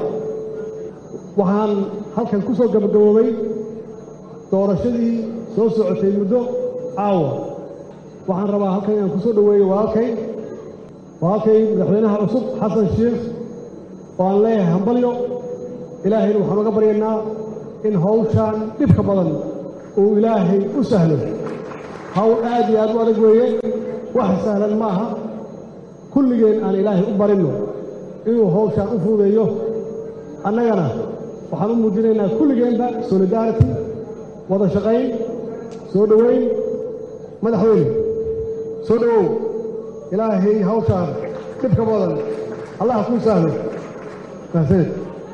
waxaan halkan ku soo gabagaboobay doorashadii soo socotay muddo caawa waxaan rabaa halkan inaan ku soo dhoweeyo walaalkay walaalkay madaxweynaha cusub xasan sheikh oo aan leeyahay hambalyo ilaahayna waxaan uga baryaynaa in hawshaan dhibka badan uu ilaahay u sahlo hawl aad iyo aad u adag weeye wax sahlan ma aha kulligeen aan ilaahay u barinno inuu hawshaan u fuudeeyo annagana waxaan u muujinaynaa kulligeenba solidarity wada shaqayn soo dhoweyn madaxweyne soo dhowow ilaahay hawshaan dhibka badan allah kuu sahlo mahadsaned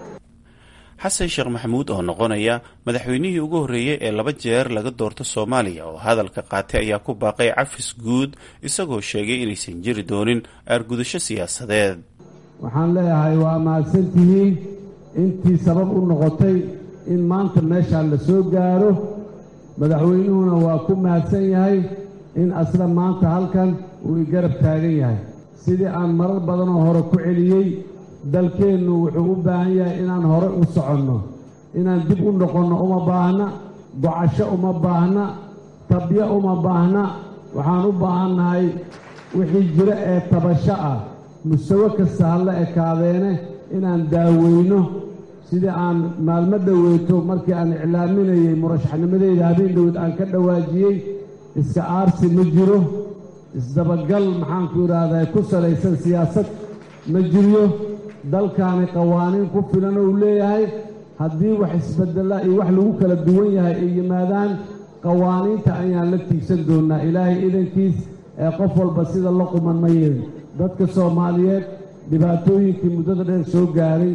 xasan sheekh maxamuud oo noqonaya madaxweynihii ugu horreeyey ee laba jeer laga doorto soomaaliya oo hadalka qaatay ayaa ku baaqay cafis guud isagoo sheegay inaysan jiri doonin aargudasho siyaasadeed waxaan leeyahay waa mahadsantihiin intii sabab u noqotay in maanta meeshaan la soo gaaro madaxweynuhuna waa ku mahadsan yahay in asla maanta halkan uu i garab taagan yahay sidii aan marar badanoo hore ku celiyey dalkeennu wuxuu u baahan yahay inaan hore u soconno inaan dib u noqonno uma baahna gocasho uma baahna tabyo uma baahna waxaan u baahannahay wixii jiro ee tabasho ah musawe kasta halla ekaadeene inaan daaweyno sidii aan maalmo dhoweeto markii aan iclaaminayey murashaxnimadeyda habeen dhowed aan ka dhawaajiyey iska aarsi ma jiro isdabagal maxaanku idhaahdaa ku salaysan siyaasad ma jiryo dalkaani qawaaniin ku filan ou leeyahay haddii wax isbedela iyo wax lagu kala duwan yahay ay yimaadaan qawaaniinta ayaan la tiigsan doonnaa ilaahay idankiis ee qof walba sida la quman ma yeelin dadka soomaaliyeed dhibaatooyinkii muddada dheer soo gaaray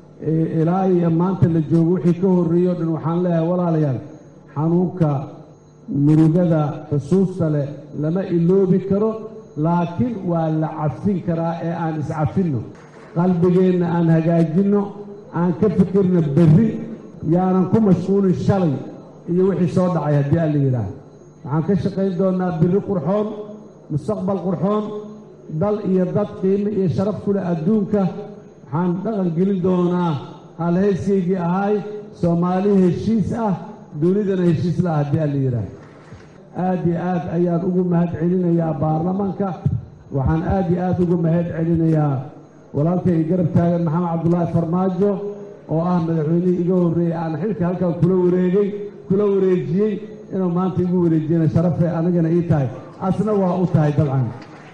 ilaa iyo maanta la joogo wixii ka horreeyey o dhan waxaan leeyahay walaalayaal xanuunka murugada xusuusta leh lama iloobi karo laakiin waa la cafin karaa ee aan iscafinno qalbigeenna aan hagaajinno aan ka fikirno berri yaanan ku mashquulin shalay iyo wixii soo dhacay haddii alla yidhaah waxaan ka shaqayn doonnaa birri qurxoon mustaqbal qurxoon dal iyo dad qiimo iyo sharaf ku leh adduunka waxaan dhaqan gelin doonaa halhayskaygii ahaay soomaali heshiis ah dunidana heshiis lah haddii alla yidhaah aad iyo aad ayaan ugu mahad celinayaa baarlamaanka waxaan aad iyo aad ugu mahad celinayaa walaalkay i garab taagan maxamed cabdulaahi farmaajo oo ah madaxweynihii iga horreeyey aan xilka halkan kula wareegay kula wareejiyey inuu maanta igu wareejiyana sharafay anigana ii tahay asna waa u tahay dabcan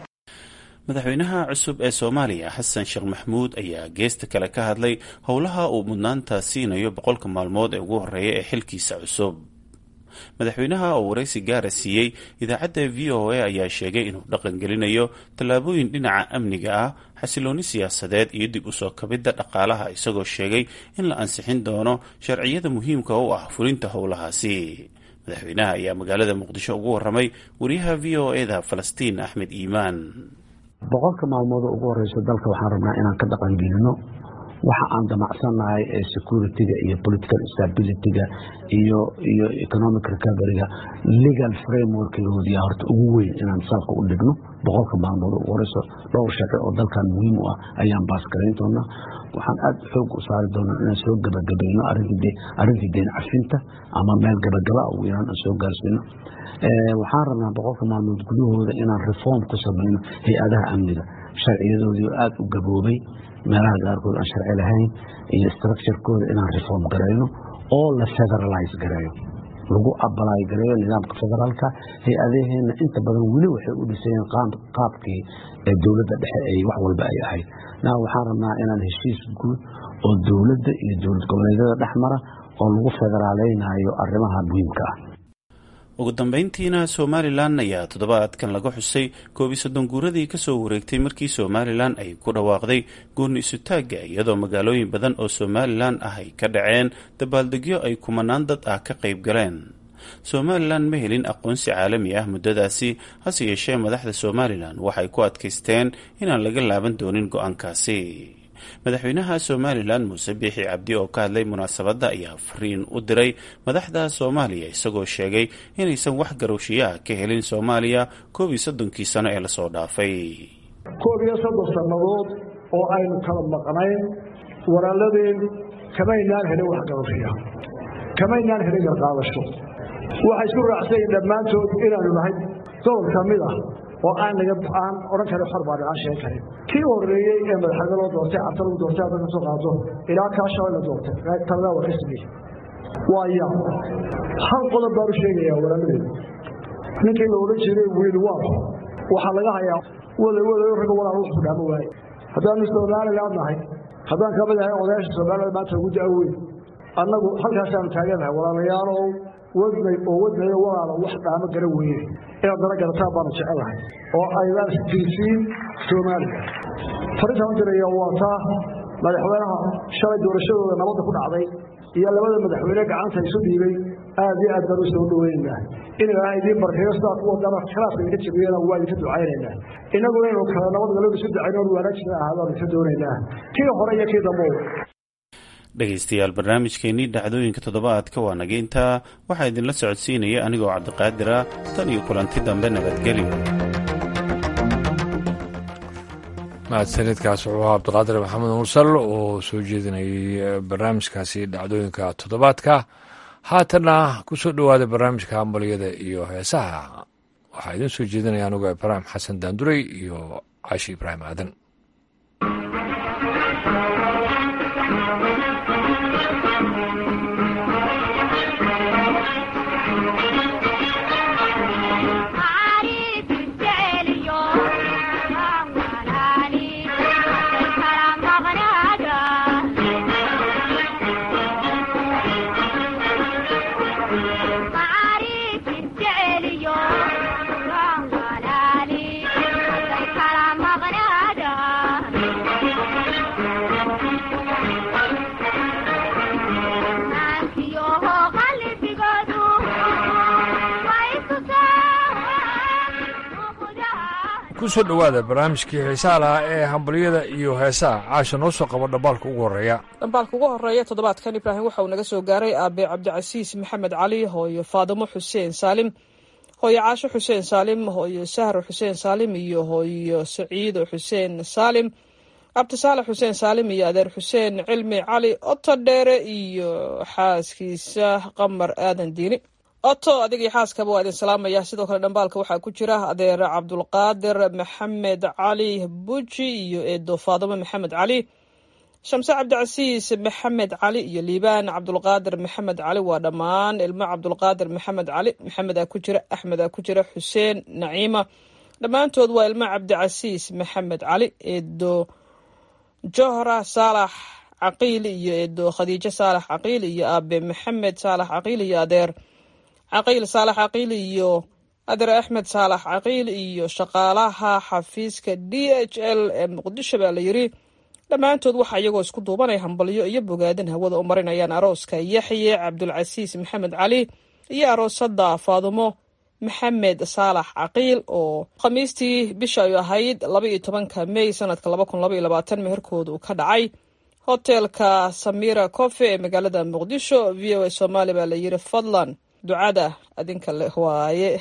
madaxweynaha cusub ee soomaaliya xasan sheekh maxamuud ayaa geesta kale ka hadlay howlaha uu mudnaanta siinayo boqolka maalmood ee ugu horreeya ee xilkiisa cusub madaxweynaha oo waraysi gaara siiyey idaacadda v o a ayaa sheegay inuu dhaqangelinayo tallaabooyin dhinaca amniga ah xasiloonni siyaasadeed iyo dib usoo kabidda dhaqaalaha isagoo sheegay in la ansixin doono sharciyada muhiimka u ah fulinta howlahaasi madaxweynaha ayaa magaalada muqdisho ugu warramay wariyaha v o eda falastiin axmed iimaan boqolka maalmood oo ugu horeysa dalka waxaan rabnaa inaan ka dhaqangelino waxa aan damacsannahay ee security-ga iyo political stability-ga iyo iyo economic recovery-ga legal frameworkgoodiya horta ugu weyn inaan salka u dhigno boqolka maalmood ugu horeyso dhowr sharci oo dalkan muhiim u ah ayaan baasgarayn doonaa waxaan aada xoog u saari doonaa inaan soo gabagabayno arrintii deen cafinta ama meel gabagaba ugu yaraan aan soo gaarsiino waxaan rabnaa boqolka maalmood gudahooda inaan reform ku samayno hay-adaha amniga sharciyadoodii aada u gaboobay meelaha qaarkood aan sharci lahayn iyo structurekooda inaan reform garayno oo la federalize gareeyo lagu abalaay gareeyo nidaamka federaalka hay-adaheena inta badan weli waxay u dhisayeen qaabkii dowladda dhexe ay wax walba ay ahayd na waxaan rabnaa inaan heshiis guud oo dowladda iyo dowlad goboleedyada dhex mara oo lagu federaaleynayo arrimaha muhiimka ah ugu dambeyntiina somalilan ayaa toddobaadkan laga xusay koob iyo soddon guuradii kasoo wareegtay markii somalilan ay ku dhawaaqday gooni isutaagga iyadoo magaalooyin badan oo somalilan ah ay ka dhaceen dabaaldegyo ay kumanaan dad ah ka qayb galeen somalilan ma helin aqoonsi caalami ah muddadaasi hase yeeshee madaxda somalilan waxay ku adkaysteen inaan laga laaban doonin go-aankaasi madaxweynaha somalilan muuse biixi cabdi oo ka hadlay munaasabadda ayaa fariin u diray madaxda soomaaliya isagoo sheegay inaysan wax garowshiyo ah ka helin soomaaliya koob iyo soddonkii sano ee lasoo dhaafay koob iyo soddon sannadood oo aynu kala maqnayn walaaladeen kamaynaan helin wax garowshiya kamaynaan helin garqaadasho waxay isku raacsayiin dhammaantood inaanu nahay gobol ka mid ah oo aan naga aan odhan karin xor baan aan sheegi karin kii horreeyey ee madaxweyne loo doortay cabta lagu doortay hadda kasoo qaado ilaa kaa shalay la doortay talada waa ka sameeyey waa yaa hal qodob baan u sheegayaa walaaladeen ninkii la odhan jiray wiil waa waxaa laga hayaa wada wadayo ragga walaal wax ku dhaamo waaye haddaanu somaliland nahay haddaan ka mid ahay odayaasha somaliland maanta ugu da-weyn annagu halkaasaanu taaganahay walaalayaalow wadnay oo wadnayo walaala wax dhaamo gara weye inaad dana garataan baanu jecelahay oo aydaan istirsiin soomaaliya farintaan u diraya waa taa madaxweynaha shalay doorashadooda nabadda ku dhacday iyo labada madaxweyne gacanta isu dhiibay aad iyo aad baan u soo dhoweynaynaa in ilaahay idiin barkeeyo sidaa ku wadana khilaafka idinka jabiyana waa idinka ducaynaynaa innaguna inuu kale nabad galowda isu ducayno on wanaajina ahaadaan idinka doonaynaa kii hore iyo kii dambo dhegaystayaal barnaamijkeenii dhacdooyinka toddobaadka waa naga intaa waxaa idinla socodsiinaya anigoo cabdiqaadir ah tan iyo kulanti dambe nabadgelyo mahadsanidkaas wuxuu ahaa cabdiqaadir maxamed mursal oo soo jeedinayay barnaamijkaasi dhacdooyinka toddobaadka haatanna ku soo dhowaada barnaamijka hambaliyada iyo heesaha waxaa idiin soo jeedinaya anigoo ibraahim xasan daanduray iyo caashi ibraahim aadan kusoo dhowaada barnaamijkii xiisaha lahaa ee hambaliyada iyo heesaha caasha noo soo qabo dhambaalka ugu horreeya dhambaalka ugu horreeya toddobaadkan ibraahim waxa uu naga soo gaaray aabe cabdicasiis maxamed cali hooyo faadimo xuseen saalim hooyo caasho xuseen saalim hooyo sahro xuseen saalim iyo hooyo saciido xuseen saalim cabdisaalax xuseen saalim iyo adeer xuseen cilmi cali oto dheere iyo xaaskiisa qamar aadan diini oto adig iyo xaaskaba waa idin salaamaya sidoo kale dhambaalka waxaa ku jira adeer cabdulqaadir maxamed cali buji iyo eedo faadimo maxamed cali shamse cabdicasiis maxamed cali iyo liibaan cabdulqaadir maxamed cali waa dhammaan ilmo cabdulqaadir maxamed cali maxamedaa ku jira axmedaa ku jira xuseen naciima dhammaantood waa ilmo cabdicasiis maxamed cali eedo johra saalax caqiil iyo eedo khadiijo saalax caqiil iyo aabe maxamed saalax caqiil iyo adeer caqiil saalax caqiil iyo adeer axmed saalax caqiil iyo shaqaalaha xafiiska d h l ee muqdisho baa la yiri dhammaantood waxaa iyagoo isku duubanaya hambalyo iyo bogaadin hawada u marinayaan arooska yaxye cabdulcasiis maxamed cali iyo aroosada faadumo maxamed saalax caqiil oo khamiistii bisha ay ahayd laba iyo tobanka mey sanadka laba kun laba iyo labaatan meherkooda uu ka dhacay hotelka samira cofe ee magaalada muqdisho v o a soomaali baa la yiri fadlan ducada adinka leh waaye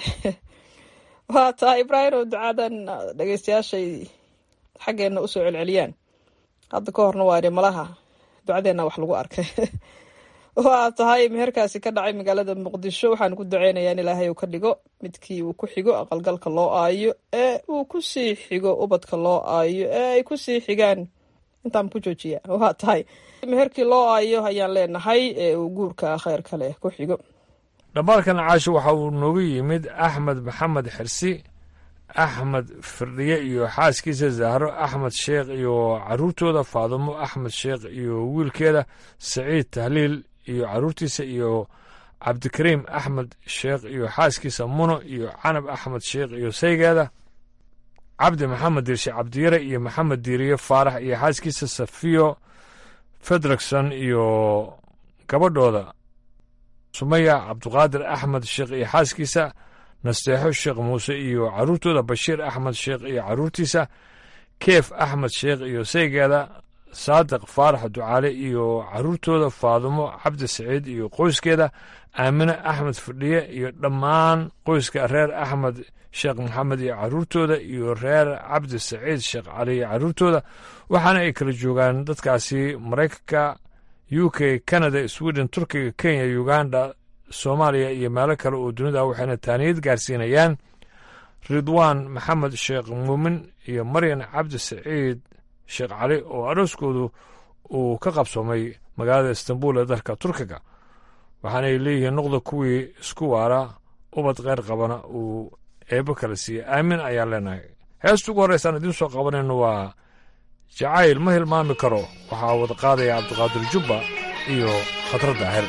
waa tahay ibraahim oo ducadan dhegeystayaashay xaggeena usoo celceliyaan hadda ka horna waa idhi malaha ducadeena wax lagu arkay waa tahay meherkaasi ka dhacay magaalada muqdisho waxaan ku duceynayaa in ilaahay uu ka dhigo midkii uu ku xigo aqalgalka loo aayo ee uu kusii xigo ubadka loo aayo ee ay kusii xigaan intaan ku joojiya waa tahay meherkii loo aayo ayaan leenahay ee uu guurka kheyr kale ku xigo dhammaalkan caasho waxa uu noogu yimid axmed maxamed xirsi axmed firdhiye iyo xaaskiisa zahro axmed sheekh iyo caruurtooda faadumo axmed sheekh iyo wiilkeeda saciid tahliil iyo caruurtiisa iyo cabdikariim axmed sheekh iyo xaaskiisa muno iyo canab axmed sheekh iyo saygeeda cabdi maxamed diirshe cabdiyare iyo maxamed diiriye faarax iyo xaaskiisa safiyo fedrikson iyo gabadhooda sumaya cabduqaadir axmed sheekh iyo xaaskiisa nasteexo sheekh muuse iyo caruurtooda bashiir axmed sheekh iyo caruurtiisa keef axmed sheekh iyo saygeeda saadiq faarax ducaale iyo caruurtooda faadumo cabdi saciid iyo qoyskeeda aamine axmed fadhiye iyo dhammaan qoyska reer axmed sheekh maxamed iyo caruurtooda iyo reer cabdi saciid sheekh cali iyo caruurtooda waxaana ay kala joogaan dadkaasi maraykanka u k canada sweden turkiga kenya uganda soomaaliya iyo meelo kale oo dunida waxayna taaniyad gaarsiinayaan ridwaan maxamed sheekh muumin iyo maryan cabdi saciid sheekh cali oo arooskoodu uu ka qabsoomay magaalada istanbul ee dalka turkiga waxaanay leeyihiin noqda kuwii isku waara ubad kheyr qabana uu eebo kala siiyey aamin ayaan leenahay heesta ugu horreysaan idiin soo qabanayno waa jacayl ma hilmaami karo waxaa wada qaadaya cabdiqaadir jubba iyo khatar daahir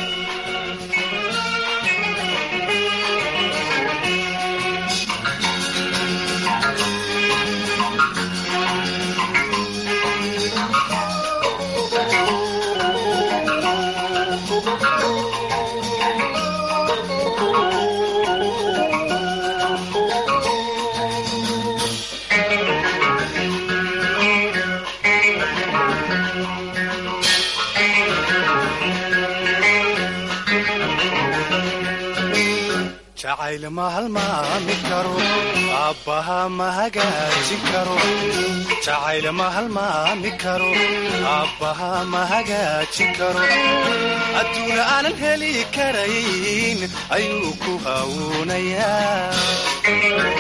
jacayl ma halmaami karo aabbaha ma hagaajin karo jacayl ma halmaami karo aabbaha ma hagaajin karo adduuna aanan heli karayn ayuu ku hawuunayaa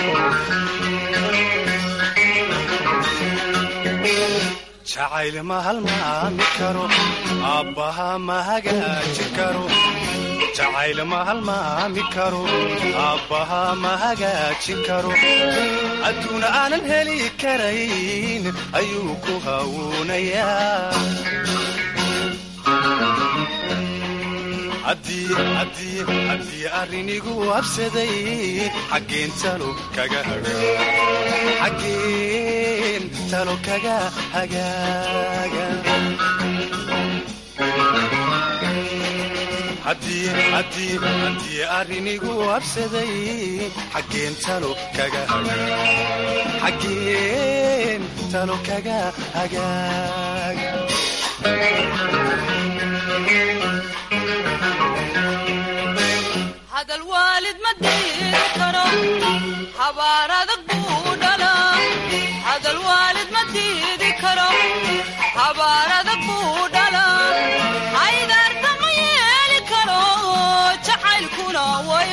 jacayl ma halmaami karo aabbaha ma hagaajin karo jacayl ma halmaami karo aabbaha ma hagaajin karo adduuna aanan heli karayn ayuu ku hawuunayaa haddii arrinigu habsaday xaggeen talo kaga xaggeen talo kaga hagaaga haddii arrinigu habsaday xaggeen talo kaga xaggeen talo kaga hagaaga hadal waalid ma diiri karo habaar adag buu dhalaa hadal waalid ma diidi karo habaar adag buu dhalaa haydaarta ma yeeli karo jacaylkuna way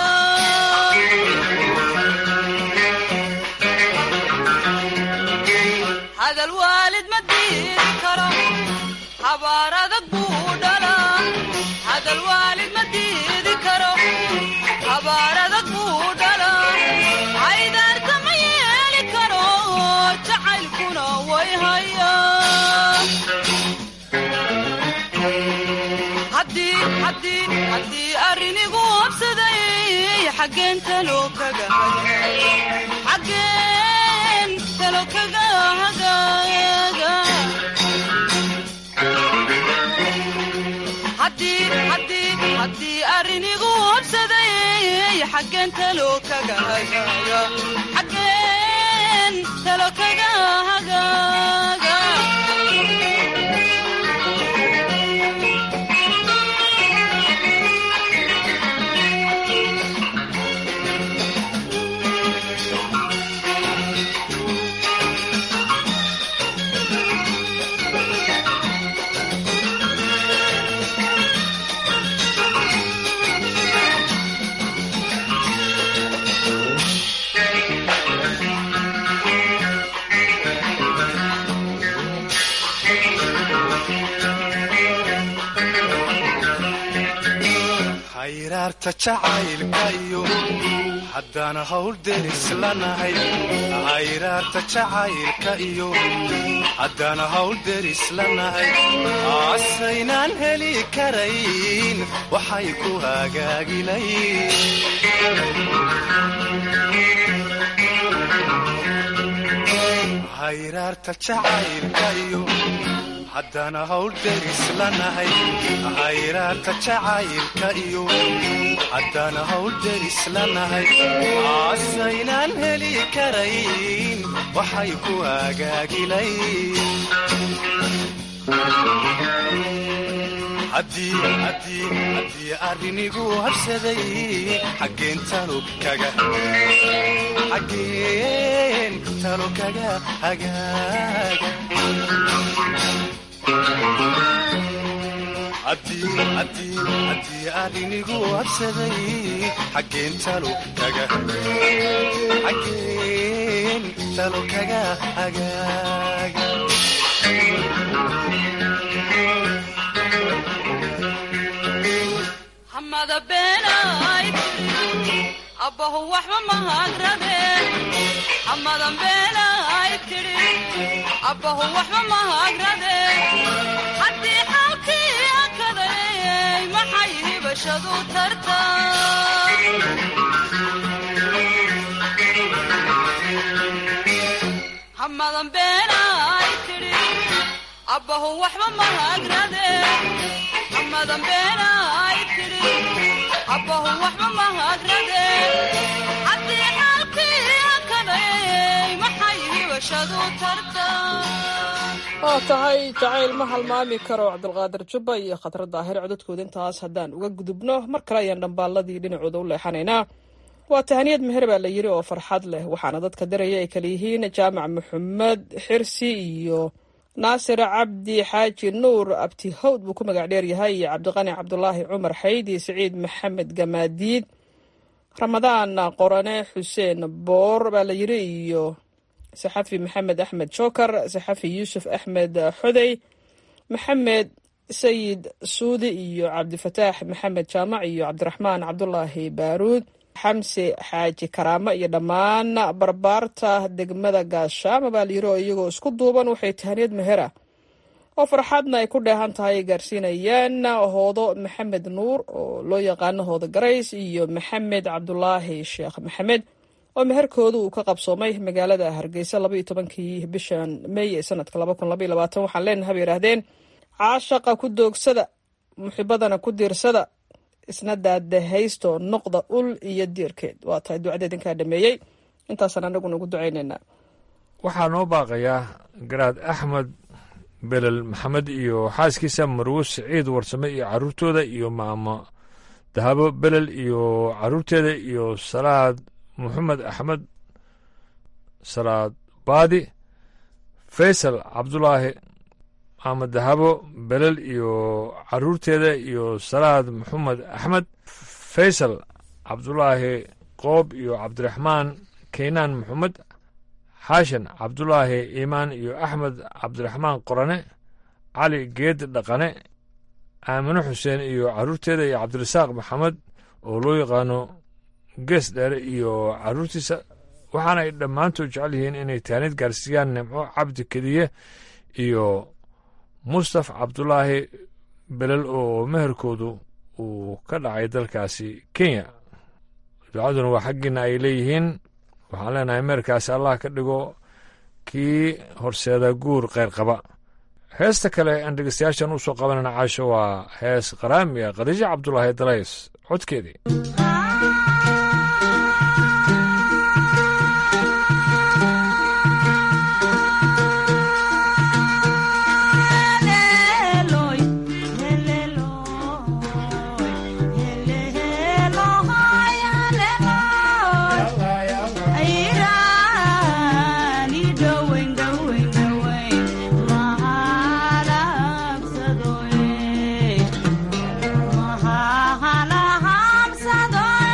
hayaa hadal waalid ma diidi karo habaar adag buu dhalaa hadal waalid ma diidi karo habaar adag buu dhalaa haydaarta ma yeeli karo jacaylkuna way hayaa haddii arrinigu habsaday xaggeen talo kaga xaggeen talo kaga hagaaga haddii arrinigu habsaday xaggeen talo kaga hagaaga xaggeen talo kaga hagaaga jacaylka iyo haddaan hawl deris lanahay hayraarta jacaylka iyo haddaan hawl deris lanahay asaynaan heli karayn waxay ku hagaagilayn hayraarta jacaylka iyo haddaan hawl deris lanahay hayraarta jacaylka iyo haddaan hawl deris lanahay asaynaan heli karayn waxay ku hagaagilayn arrinigu habsaday xaggeen talo kaga xaggeen talo kaga hagaaga haddii arrinigu habsaday xaggeen talo kaga xaggeen talo kaga hagaaga hamada beenay abbahu waxba mahagradeen hamadan beenay tidhi abbahu waxba mahagradeen haddii xaalkii akaday maxay hibashadu tarta hamadan beenay tidhi abbahu waxba mahagradeen hamadan beenay tidhi abbahu waxba mahagradeen haddii xaalkii akaday maxay hibashadu tarta waa tahay jacayl ma halmaami karo cabdulqaadir jubba iyo khatar daahir codadkooda intaas haddaan uga gudubno mar kale ayaan dhambaalladii dhinacooda u leexanaynaa waa tahaniyad meher baa la yidhi oo farxad leh waxaana dadka daraya ay kala yihiin jaamac maxamed xirsi iyo naasir cabdi xaaji nuur abti hawd buu ku magac dheer yahay iyo cabdiqani cabdulaahi cumar xayd iyo siciid maxamed gamaadiid ramadaan qorane xuseen boor baa la yidhi iyo saxafi maxamed axmed jookar saxafi yuusuf axmed xodey maxamed sayid suudi iyo cabdifataax maxamed jaamac iyo cabdiraxmaan cabdulaahi baaruud xamse xaaji karaamo iyo dhammaan barbaarta degmada gaashaama baa layiri oo iyagoo isku duuban waxay tahaniyad mehera oo farxadna ay ku dheehan tahay ay gaarsiinayaan hoodo maxamed nuur oo loo yaqaano hoodo garays iyo maxamed cabdulaahi sheekh maxamed oo meherkooda uu ka qabsoomay magaalada hargeysa labaiyo tobankii bishan meey ee sanadka laba kun labaiyo labaatan waxaan leenahay bay yidhaahdeen caashaqa ku doogsada muxibadana ku diirsada isna daadahaysto noqda ul iyo diirkeed waa tahay ducadeed inkaa dhameeyey intaasaan anaguna ugu ducaynaynaa waxaa noo baaqayaa garaad axmed belel maxamed iyo xaaskiisa marwo siciid warsame iyo caruurtooda iyo maamo dahabo belel iyo caruurteeda iyo salaad moxamed axmed salaad baadi faysal cabdulaahi maamo dahabo belel iyo caruurteeda iyo salaad moxamed axmed faysal cabdulaahi qoob iyo cabdiraxmaan keynaan moxamed xaashan cabdulaahi iimaan iyo axmed cabdiraxmaan qorane cali geed dhaqane aamino xuseen iyo caruurteeda iyo cabdirasaaq maxamed oo loo yaqaano gees dheere iyo caruurtiisa waxaana ay dhammaantood jecel yihiin inay taanid gaarsiiyaan nimco cabdi kediye iyo mustaf cabdulaahi belel oo meherkoodu uu ka dhacay dalkaasi kenya ducaduna waa xaggiina ay leeyihiin waxaan leenahay meherkaasi allah ka dhigo kii horseeda guur kheyr qaba heesta kale aan dhegeystayaashan u soo qabanayna caasho waa hees qaraamiya khadiijo cabdulaahi dalays codkeedii Mahalahamsadoy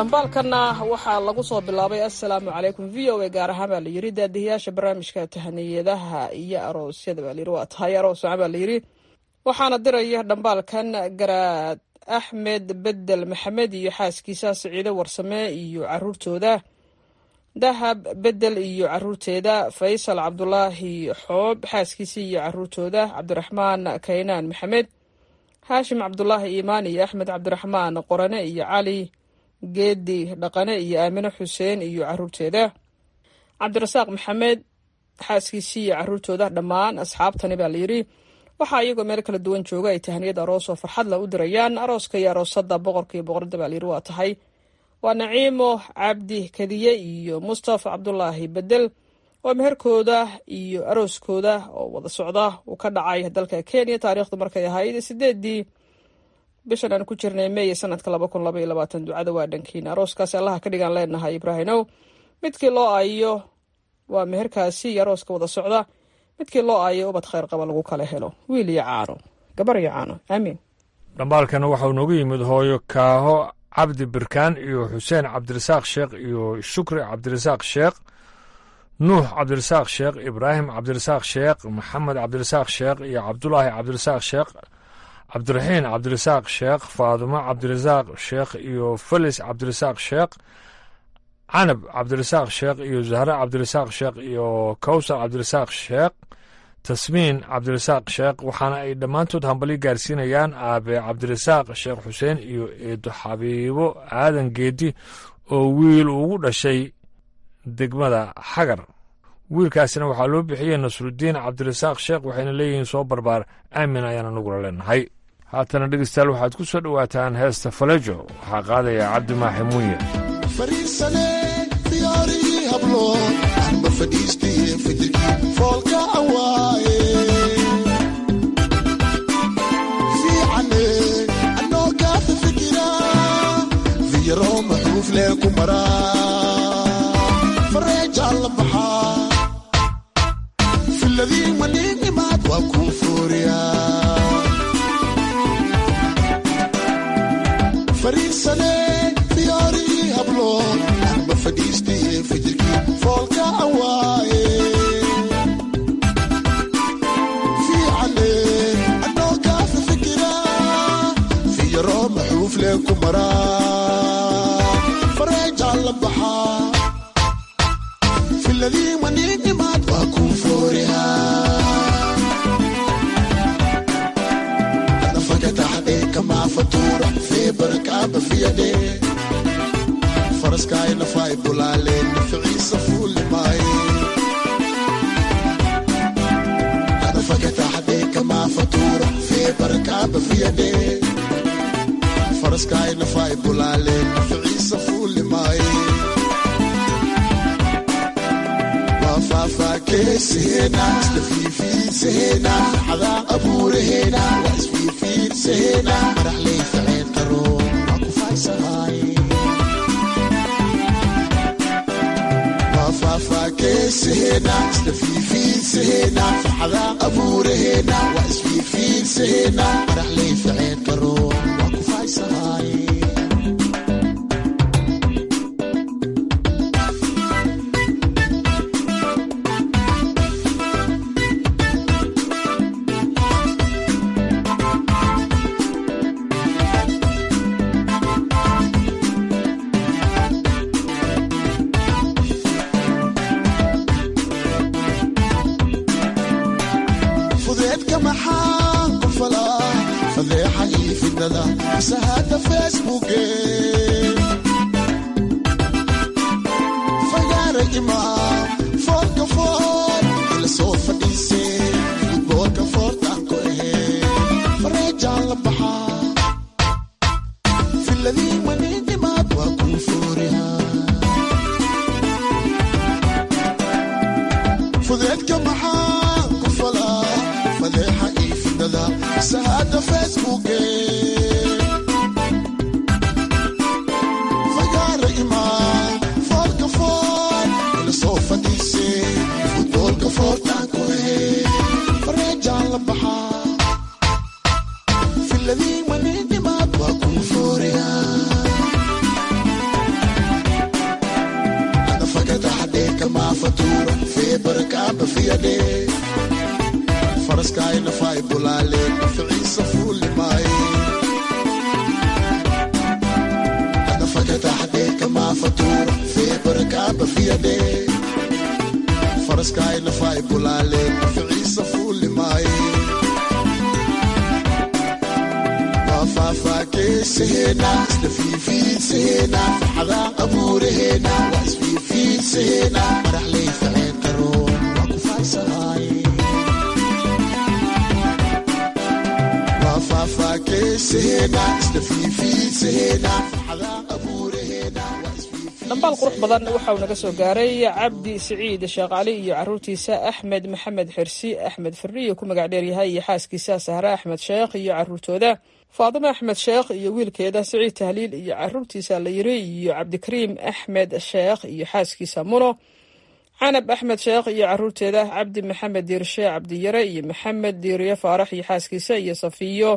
dhambaalkanna waxaa lagu soo bilaabay assalaamu calaykum v o a gaar ahaan baa layidhi daadihiyaasha barnaamijka tahaniyadaha iyo aroosyada baa layidhi waa tahay arooswaca baa layidhi waxaana diraya dhambaalkan garaad axmed bedel maxamed iyo xaaskiisa siciide warsame iyo caruurtooda dahab bedel iyo caruurteeda faysal cabdulaahi xoob xaaskiisa iyo caruurtooda cabdiraxmaan kaynaan maxamed haashim cabdulaahi iimaan iyo axmed cabdiraxmaan qorane iyo cali geedi dhaqane iyo aamine xuseen iyo caruurteeda cabdirasaaq maxamed xaaskiisii iyo caruurtooda dhammaan asxaabtani baa layidhi waxaa iyagoo meel kala duwan jooga ay tahaniyad aroos oo farxad la u dirayaan arooska iyo aroosada boqorka iyo boqorada baa layidhi waa tahay waa naciimo cabdi kadiye iyo mustafa cabdulaahi bedel oo meherkooda iyo arooskooda oo wada socda uu ka dhacay dalka kenya taariikhdu markay ahayd sideedii bishan aan ku jirnay meey sanadka laba kun laba iyo labaatan ducada waa dhankiina arooskaasi allaha ka dhigaan leenahay ibraahimow midkii loo aayo waa meherkaasi iyo arooska wada socda midkii loo aayo ubad khayr qaba lagu kala helo wiil iyo caano gabar iyo caano aamiin dhambaalkana waxau noogu yimid hooyo kaaho cabdi birkaan iyo xuseen cabdirasaaq sheekh iyo shukri cabdirasaaq sheekh nuux cabdirasaaq sheekh ibraahim cabdirasaaq sheekh maxamed cabdirasaaq sheekh iyo cabdulaahi cabdirasaaq sheekh cabdiraxiin cabdirasaaq sheekh faadumo cabdirasaaq sheekh iyo felis cabdirasaaq sheekh canab cabdirasaaq sheekh iyo zahre cabdirasaaq sheekh iyo kowsar cabdirasaaq sheekh tasmiin cabdirasaaq sheekh waxaana ay dhammaantood hambali gaarsiinayaan aabe cabdirasaaq sheekh xuseen iyo eedo xabiibo aadan geedi oo wiil ugu dhashay degmada xagar wiilkaasina waxaa loo bixiyey nasrudiin cabdirasaaq sheekh waxayna leeyihiin soo barbaar aamin ayaana nagula leenahay haatana dhegeystayaal waxaad ku soo dhowaataan heesta falejo waxaa qaadaya cabdi maaxe muuye fariisane diyaarigii hablo anba fadhiistaye fajirkii foolka awaaye fiicane anoo kaafa fikira fiyaro maxruuf lee ku maraa fareejaan la baxaa filadii maniinimaad waa kuu fooriyaa fariisane diyaarigii hablo anba fadhiistaye fajirkii foolka awaaye fiicane anoo kaafa fikira fiyaro maxruuf lee ku maraa fareejaan la baxaa filadii maniinimaad waa kuu fooriyaa anafagataxdee kamaa fatuura fee barakaaba fiyadhe faraskaay nafaay bulaaleen naficiisa fuulimaay anafagataxdee kamaa fatuura fee barakaaba fiyadhe faraskaay nafaay bulaaleen naficiisa fuulimaay faafaakeesahena isla fiifiidsahena xadaa abuuraheena waa isfiifiidsahena maraxley faceen qaro waa ku faaysahaay waa faafaakeesahena isla fiifiidsahena xadaa abuuraheena waa isfiifiidsahena maraxley faceen qaro waa ku faaysahaay fudeedka maxaan ku falaa fadeexa ii fidnada isahada facebooke fagaara imaam foolka fool ila soo fadhiise futboolka foortaan ku ahee fareejaan la baxaa filadii maniinimaad waa kuu foorihaa fudeedka maxaan ku falaa fadeexa ii fidnada sahada facebooke fagaara imaan foolka fool ila soo fadhiise futboolka foortaan ku ahee fareejaan la baxaa filadii maniinimaad waa kuu fooriyaa bafiyade faraskaayna fay bulaale naficiisa fuuli maaye hadda fakataxdee kamaa fatuur feebarkaa bafiyade faraskaayna fay bulaale naficiisa fuuli maaye faafaakeesaheena isla fiifiidsaheena farxadaa abuuraheena waa isfiifiidsaheena madaxley faceen qaroon waa ku faaysahaaye waa faafaakeesaheena isla fiifiidsaheena farxadaa abuuraheena waa dhambaal qurux badan waxa uu naga soo gaaray cabdi siciid sheekh cali iyo caruurtiisa axmed maxamed xirsi axmed firiyo ku magac dheeryahay iyo xaaskiisa sahre axmed sheekh iyo caruurtooda faadimo axmed sheekh iyo wiilkeeda siciid tahliil iyo caruurtiisa la yiri iyo cabdikariim axmed sheekh iyo xaaskiisa muno canab axmed sheekh iyo caruurteeda cabdi maxamed diirshe cabdiyare iyo maxamed diiriye faarax iyo xaaskiisa iyo safiyo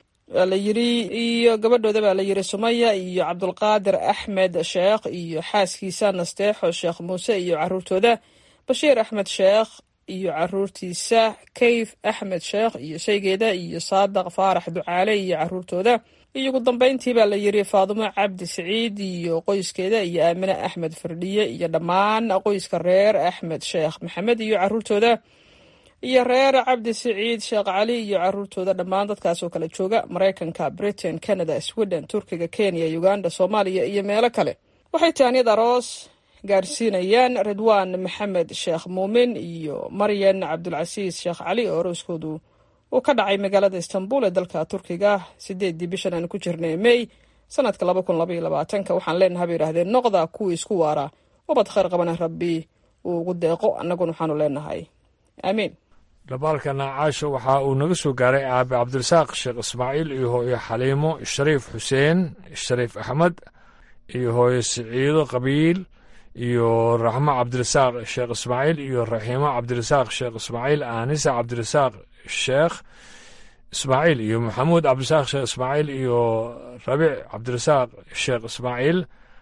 la yiri iyo gabadhooda baa la yiri sumaya iyo cabdulqaadir axmed sheekh iyo xaaskiisa nasteexo sheekh muuse iyo caruurtooda bashiir axmed sheekh iyo caruurtiisa kayf axmed sheekh iyo shaygeeda iyo saadaq faarax ducaale iyo caruurtooda iyo ugu dambeyntii baa la yiri faadimo cabdi siciid iyo qoyskeeda iyo aamine axmed firdhiye iyo dhammaan qoyska reer axmed sheekh maxamed iyo caruurtooda iyo reer cabdi siciid sheekh cali iyo caruurtooda dhammaan dadkaas oo kala jooga maraykanka britain canada sweden turkiga kenya uganda soomaaliya iyo meelo kale waxay taaniyad aroos gaarsiinayaan ridwaan maxamed sheekh muumin iyo maryan cabdulcasiis sheekh cali oo arooskoodu uu ka dhacay magaalada istanbul ee dalka turkiga sideedii bishan aan ku jirnay may sanadka laba kun labaiyo labaatanka waxaan leenahay bay yidhahdeen noqda kuwii isku waara ubad khayr qabana rabbi uu ugu deeqo annaguna waxaanu leenahay aamiin dhabaalkana caasho waxa uu naga soo gaaray aabe cabdirasaaq sheekh ismaaciil iyo hooyo xaliimo shariif xuseen shariif axmed iyo hooyo siciido qabiil iyo raxmo cabdirasaaq sheekh ismaaciil iyo raxiimo cabdirasaaq sheekh ismaaciil aanisa cabdirasaaq sheekh ismaaciil iyo maxamuud cabdirasaaq sheekh ismaaciil iyo rabiic cabdirasaaq sheekh ismaaciil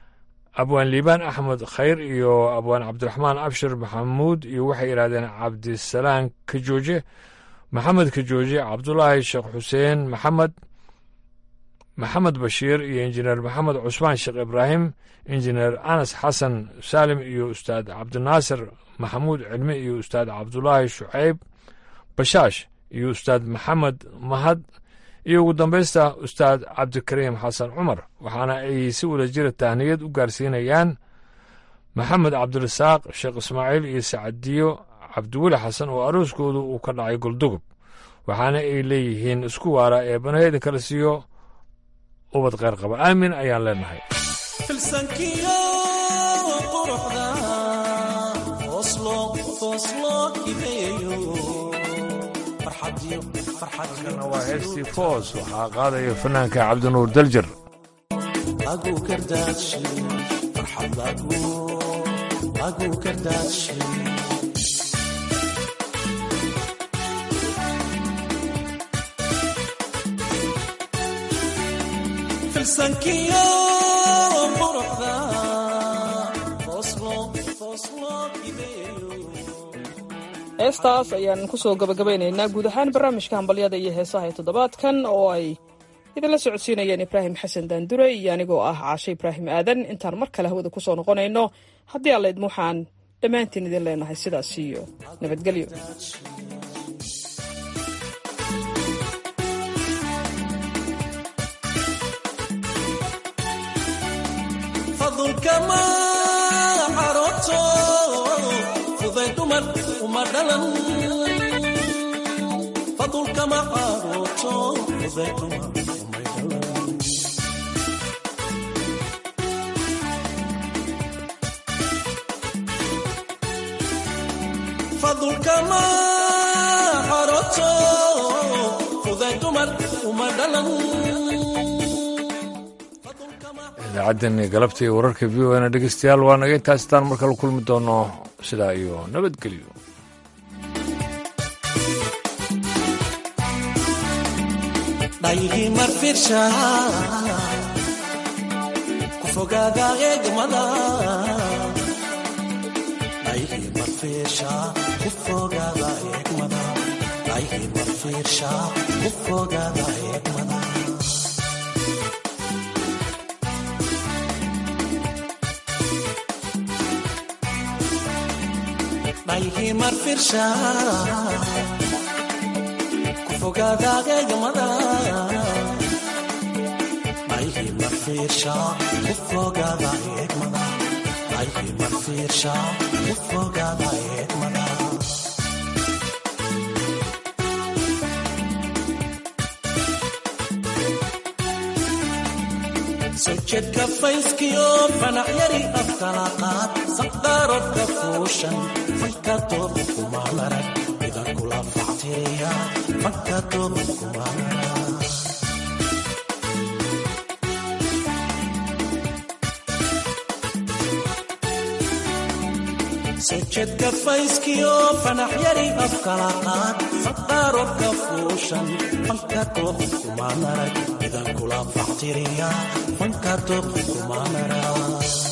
abwaan liibaan axmed khayr iyo abwaan cabdiraxmaan abshir maxamuud iyo waxay yidhahdeen cabdisalaan kajooje maxamed kajooje cabdulaahi sheekh xuseen maxamed maxamed bashiir iyo injineer maxamed cusmaan sheekh ibraahim injineer anas xasan saalim iyo ustaad cabdinaasir maxamuud cilmi iyo ustaad cabdulaahi shucayb bashaash iyo ustaad maxamed mahad iyo ugu dambaysta ustaad cabdikariim xasan cumar waxaana ay si wadajira tahniyad u gaarsiinayaan maxamed cabdirasaaq sheekh ismaaciil iyo sacadiyo cabdiweli xasan oo arooskoodu uu ka dhacay goldugub waxaana ay leeyihiin isku waara ee banaheeda kala siiyo ubad kheyr qaba aamin ayaan leenahay filsankiyo quruxda fooslo fooslo hibeeyo farxadiyo farxadkana waa heestii foos waxaa qaadaya fanaanka cabdinuur daljar agu kardaadshe farxadagu agu kardaadshe filsankiyo quruxda fooslo fooslo hibeeyo heestaas ayaan kusoo gabagabaynaynaa guud ahaan barnaamijka hambalyada iyo heesaha ee toddobaadkan oo ay idinla socodsiinayeen ibraahim xasan daandure iyo anigoo ah caashe ibraahim aadan intaan mar kale hawada kusoo noqonayno haddii allaydma waxaan dhammaantiin idin leenahay sidaas iyo nabadgelyo fadulkama xaroto fuday dumar uma dhalan fadulkama xaroto fuday dumar umay dhalan fadulkama xaroto fuday dumar uma dhalan idaacaddan galabtii wararka v o na dhegeystayaal waa naga intaas itaan marka la kulmi doono sidaa iyo nabadgelyo dhaygii marfirsha ku fogaaga eegmada dhaygii marfiirsha ku fogaada eegmada dhayhi marfiirsha ku fogaada eegmada dhayhi marfiirsha ku fogaada eegmada dhayhi marfiirsha ku fogaada eegmada dhayhi marfiirsha ku fogaada eegmada sojadka fayskiyo fanax yari afkala qaad saqdaarodka fuushan fanka tooba kuma marag ida kula factiriya fanka tooba kuma marag sojadka fayskiyo fanax yari afkala qaad saqdaarodka fuushan fanka tooba kuma marag ida kula factiriya fanka tooba kuma marag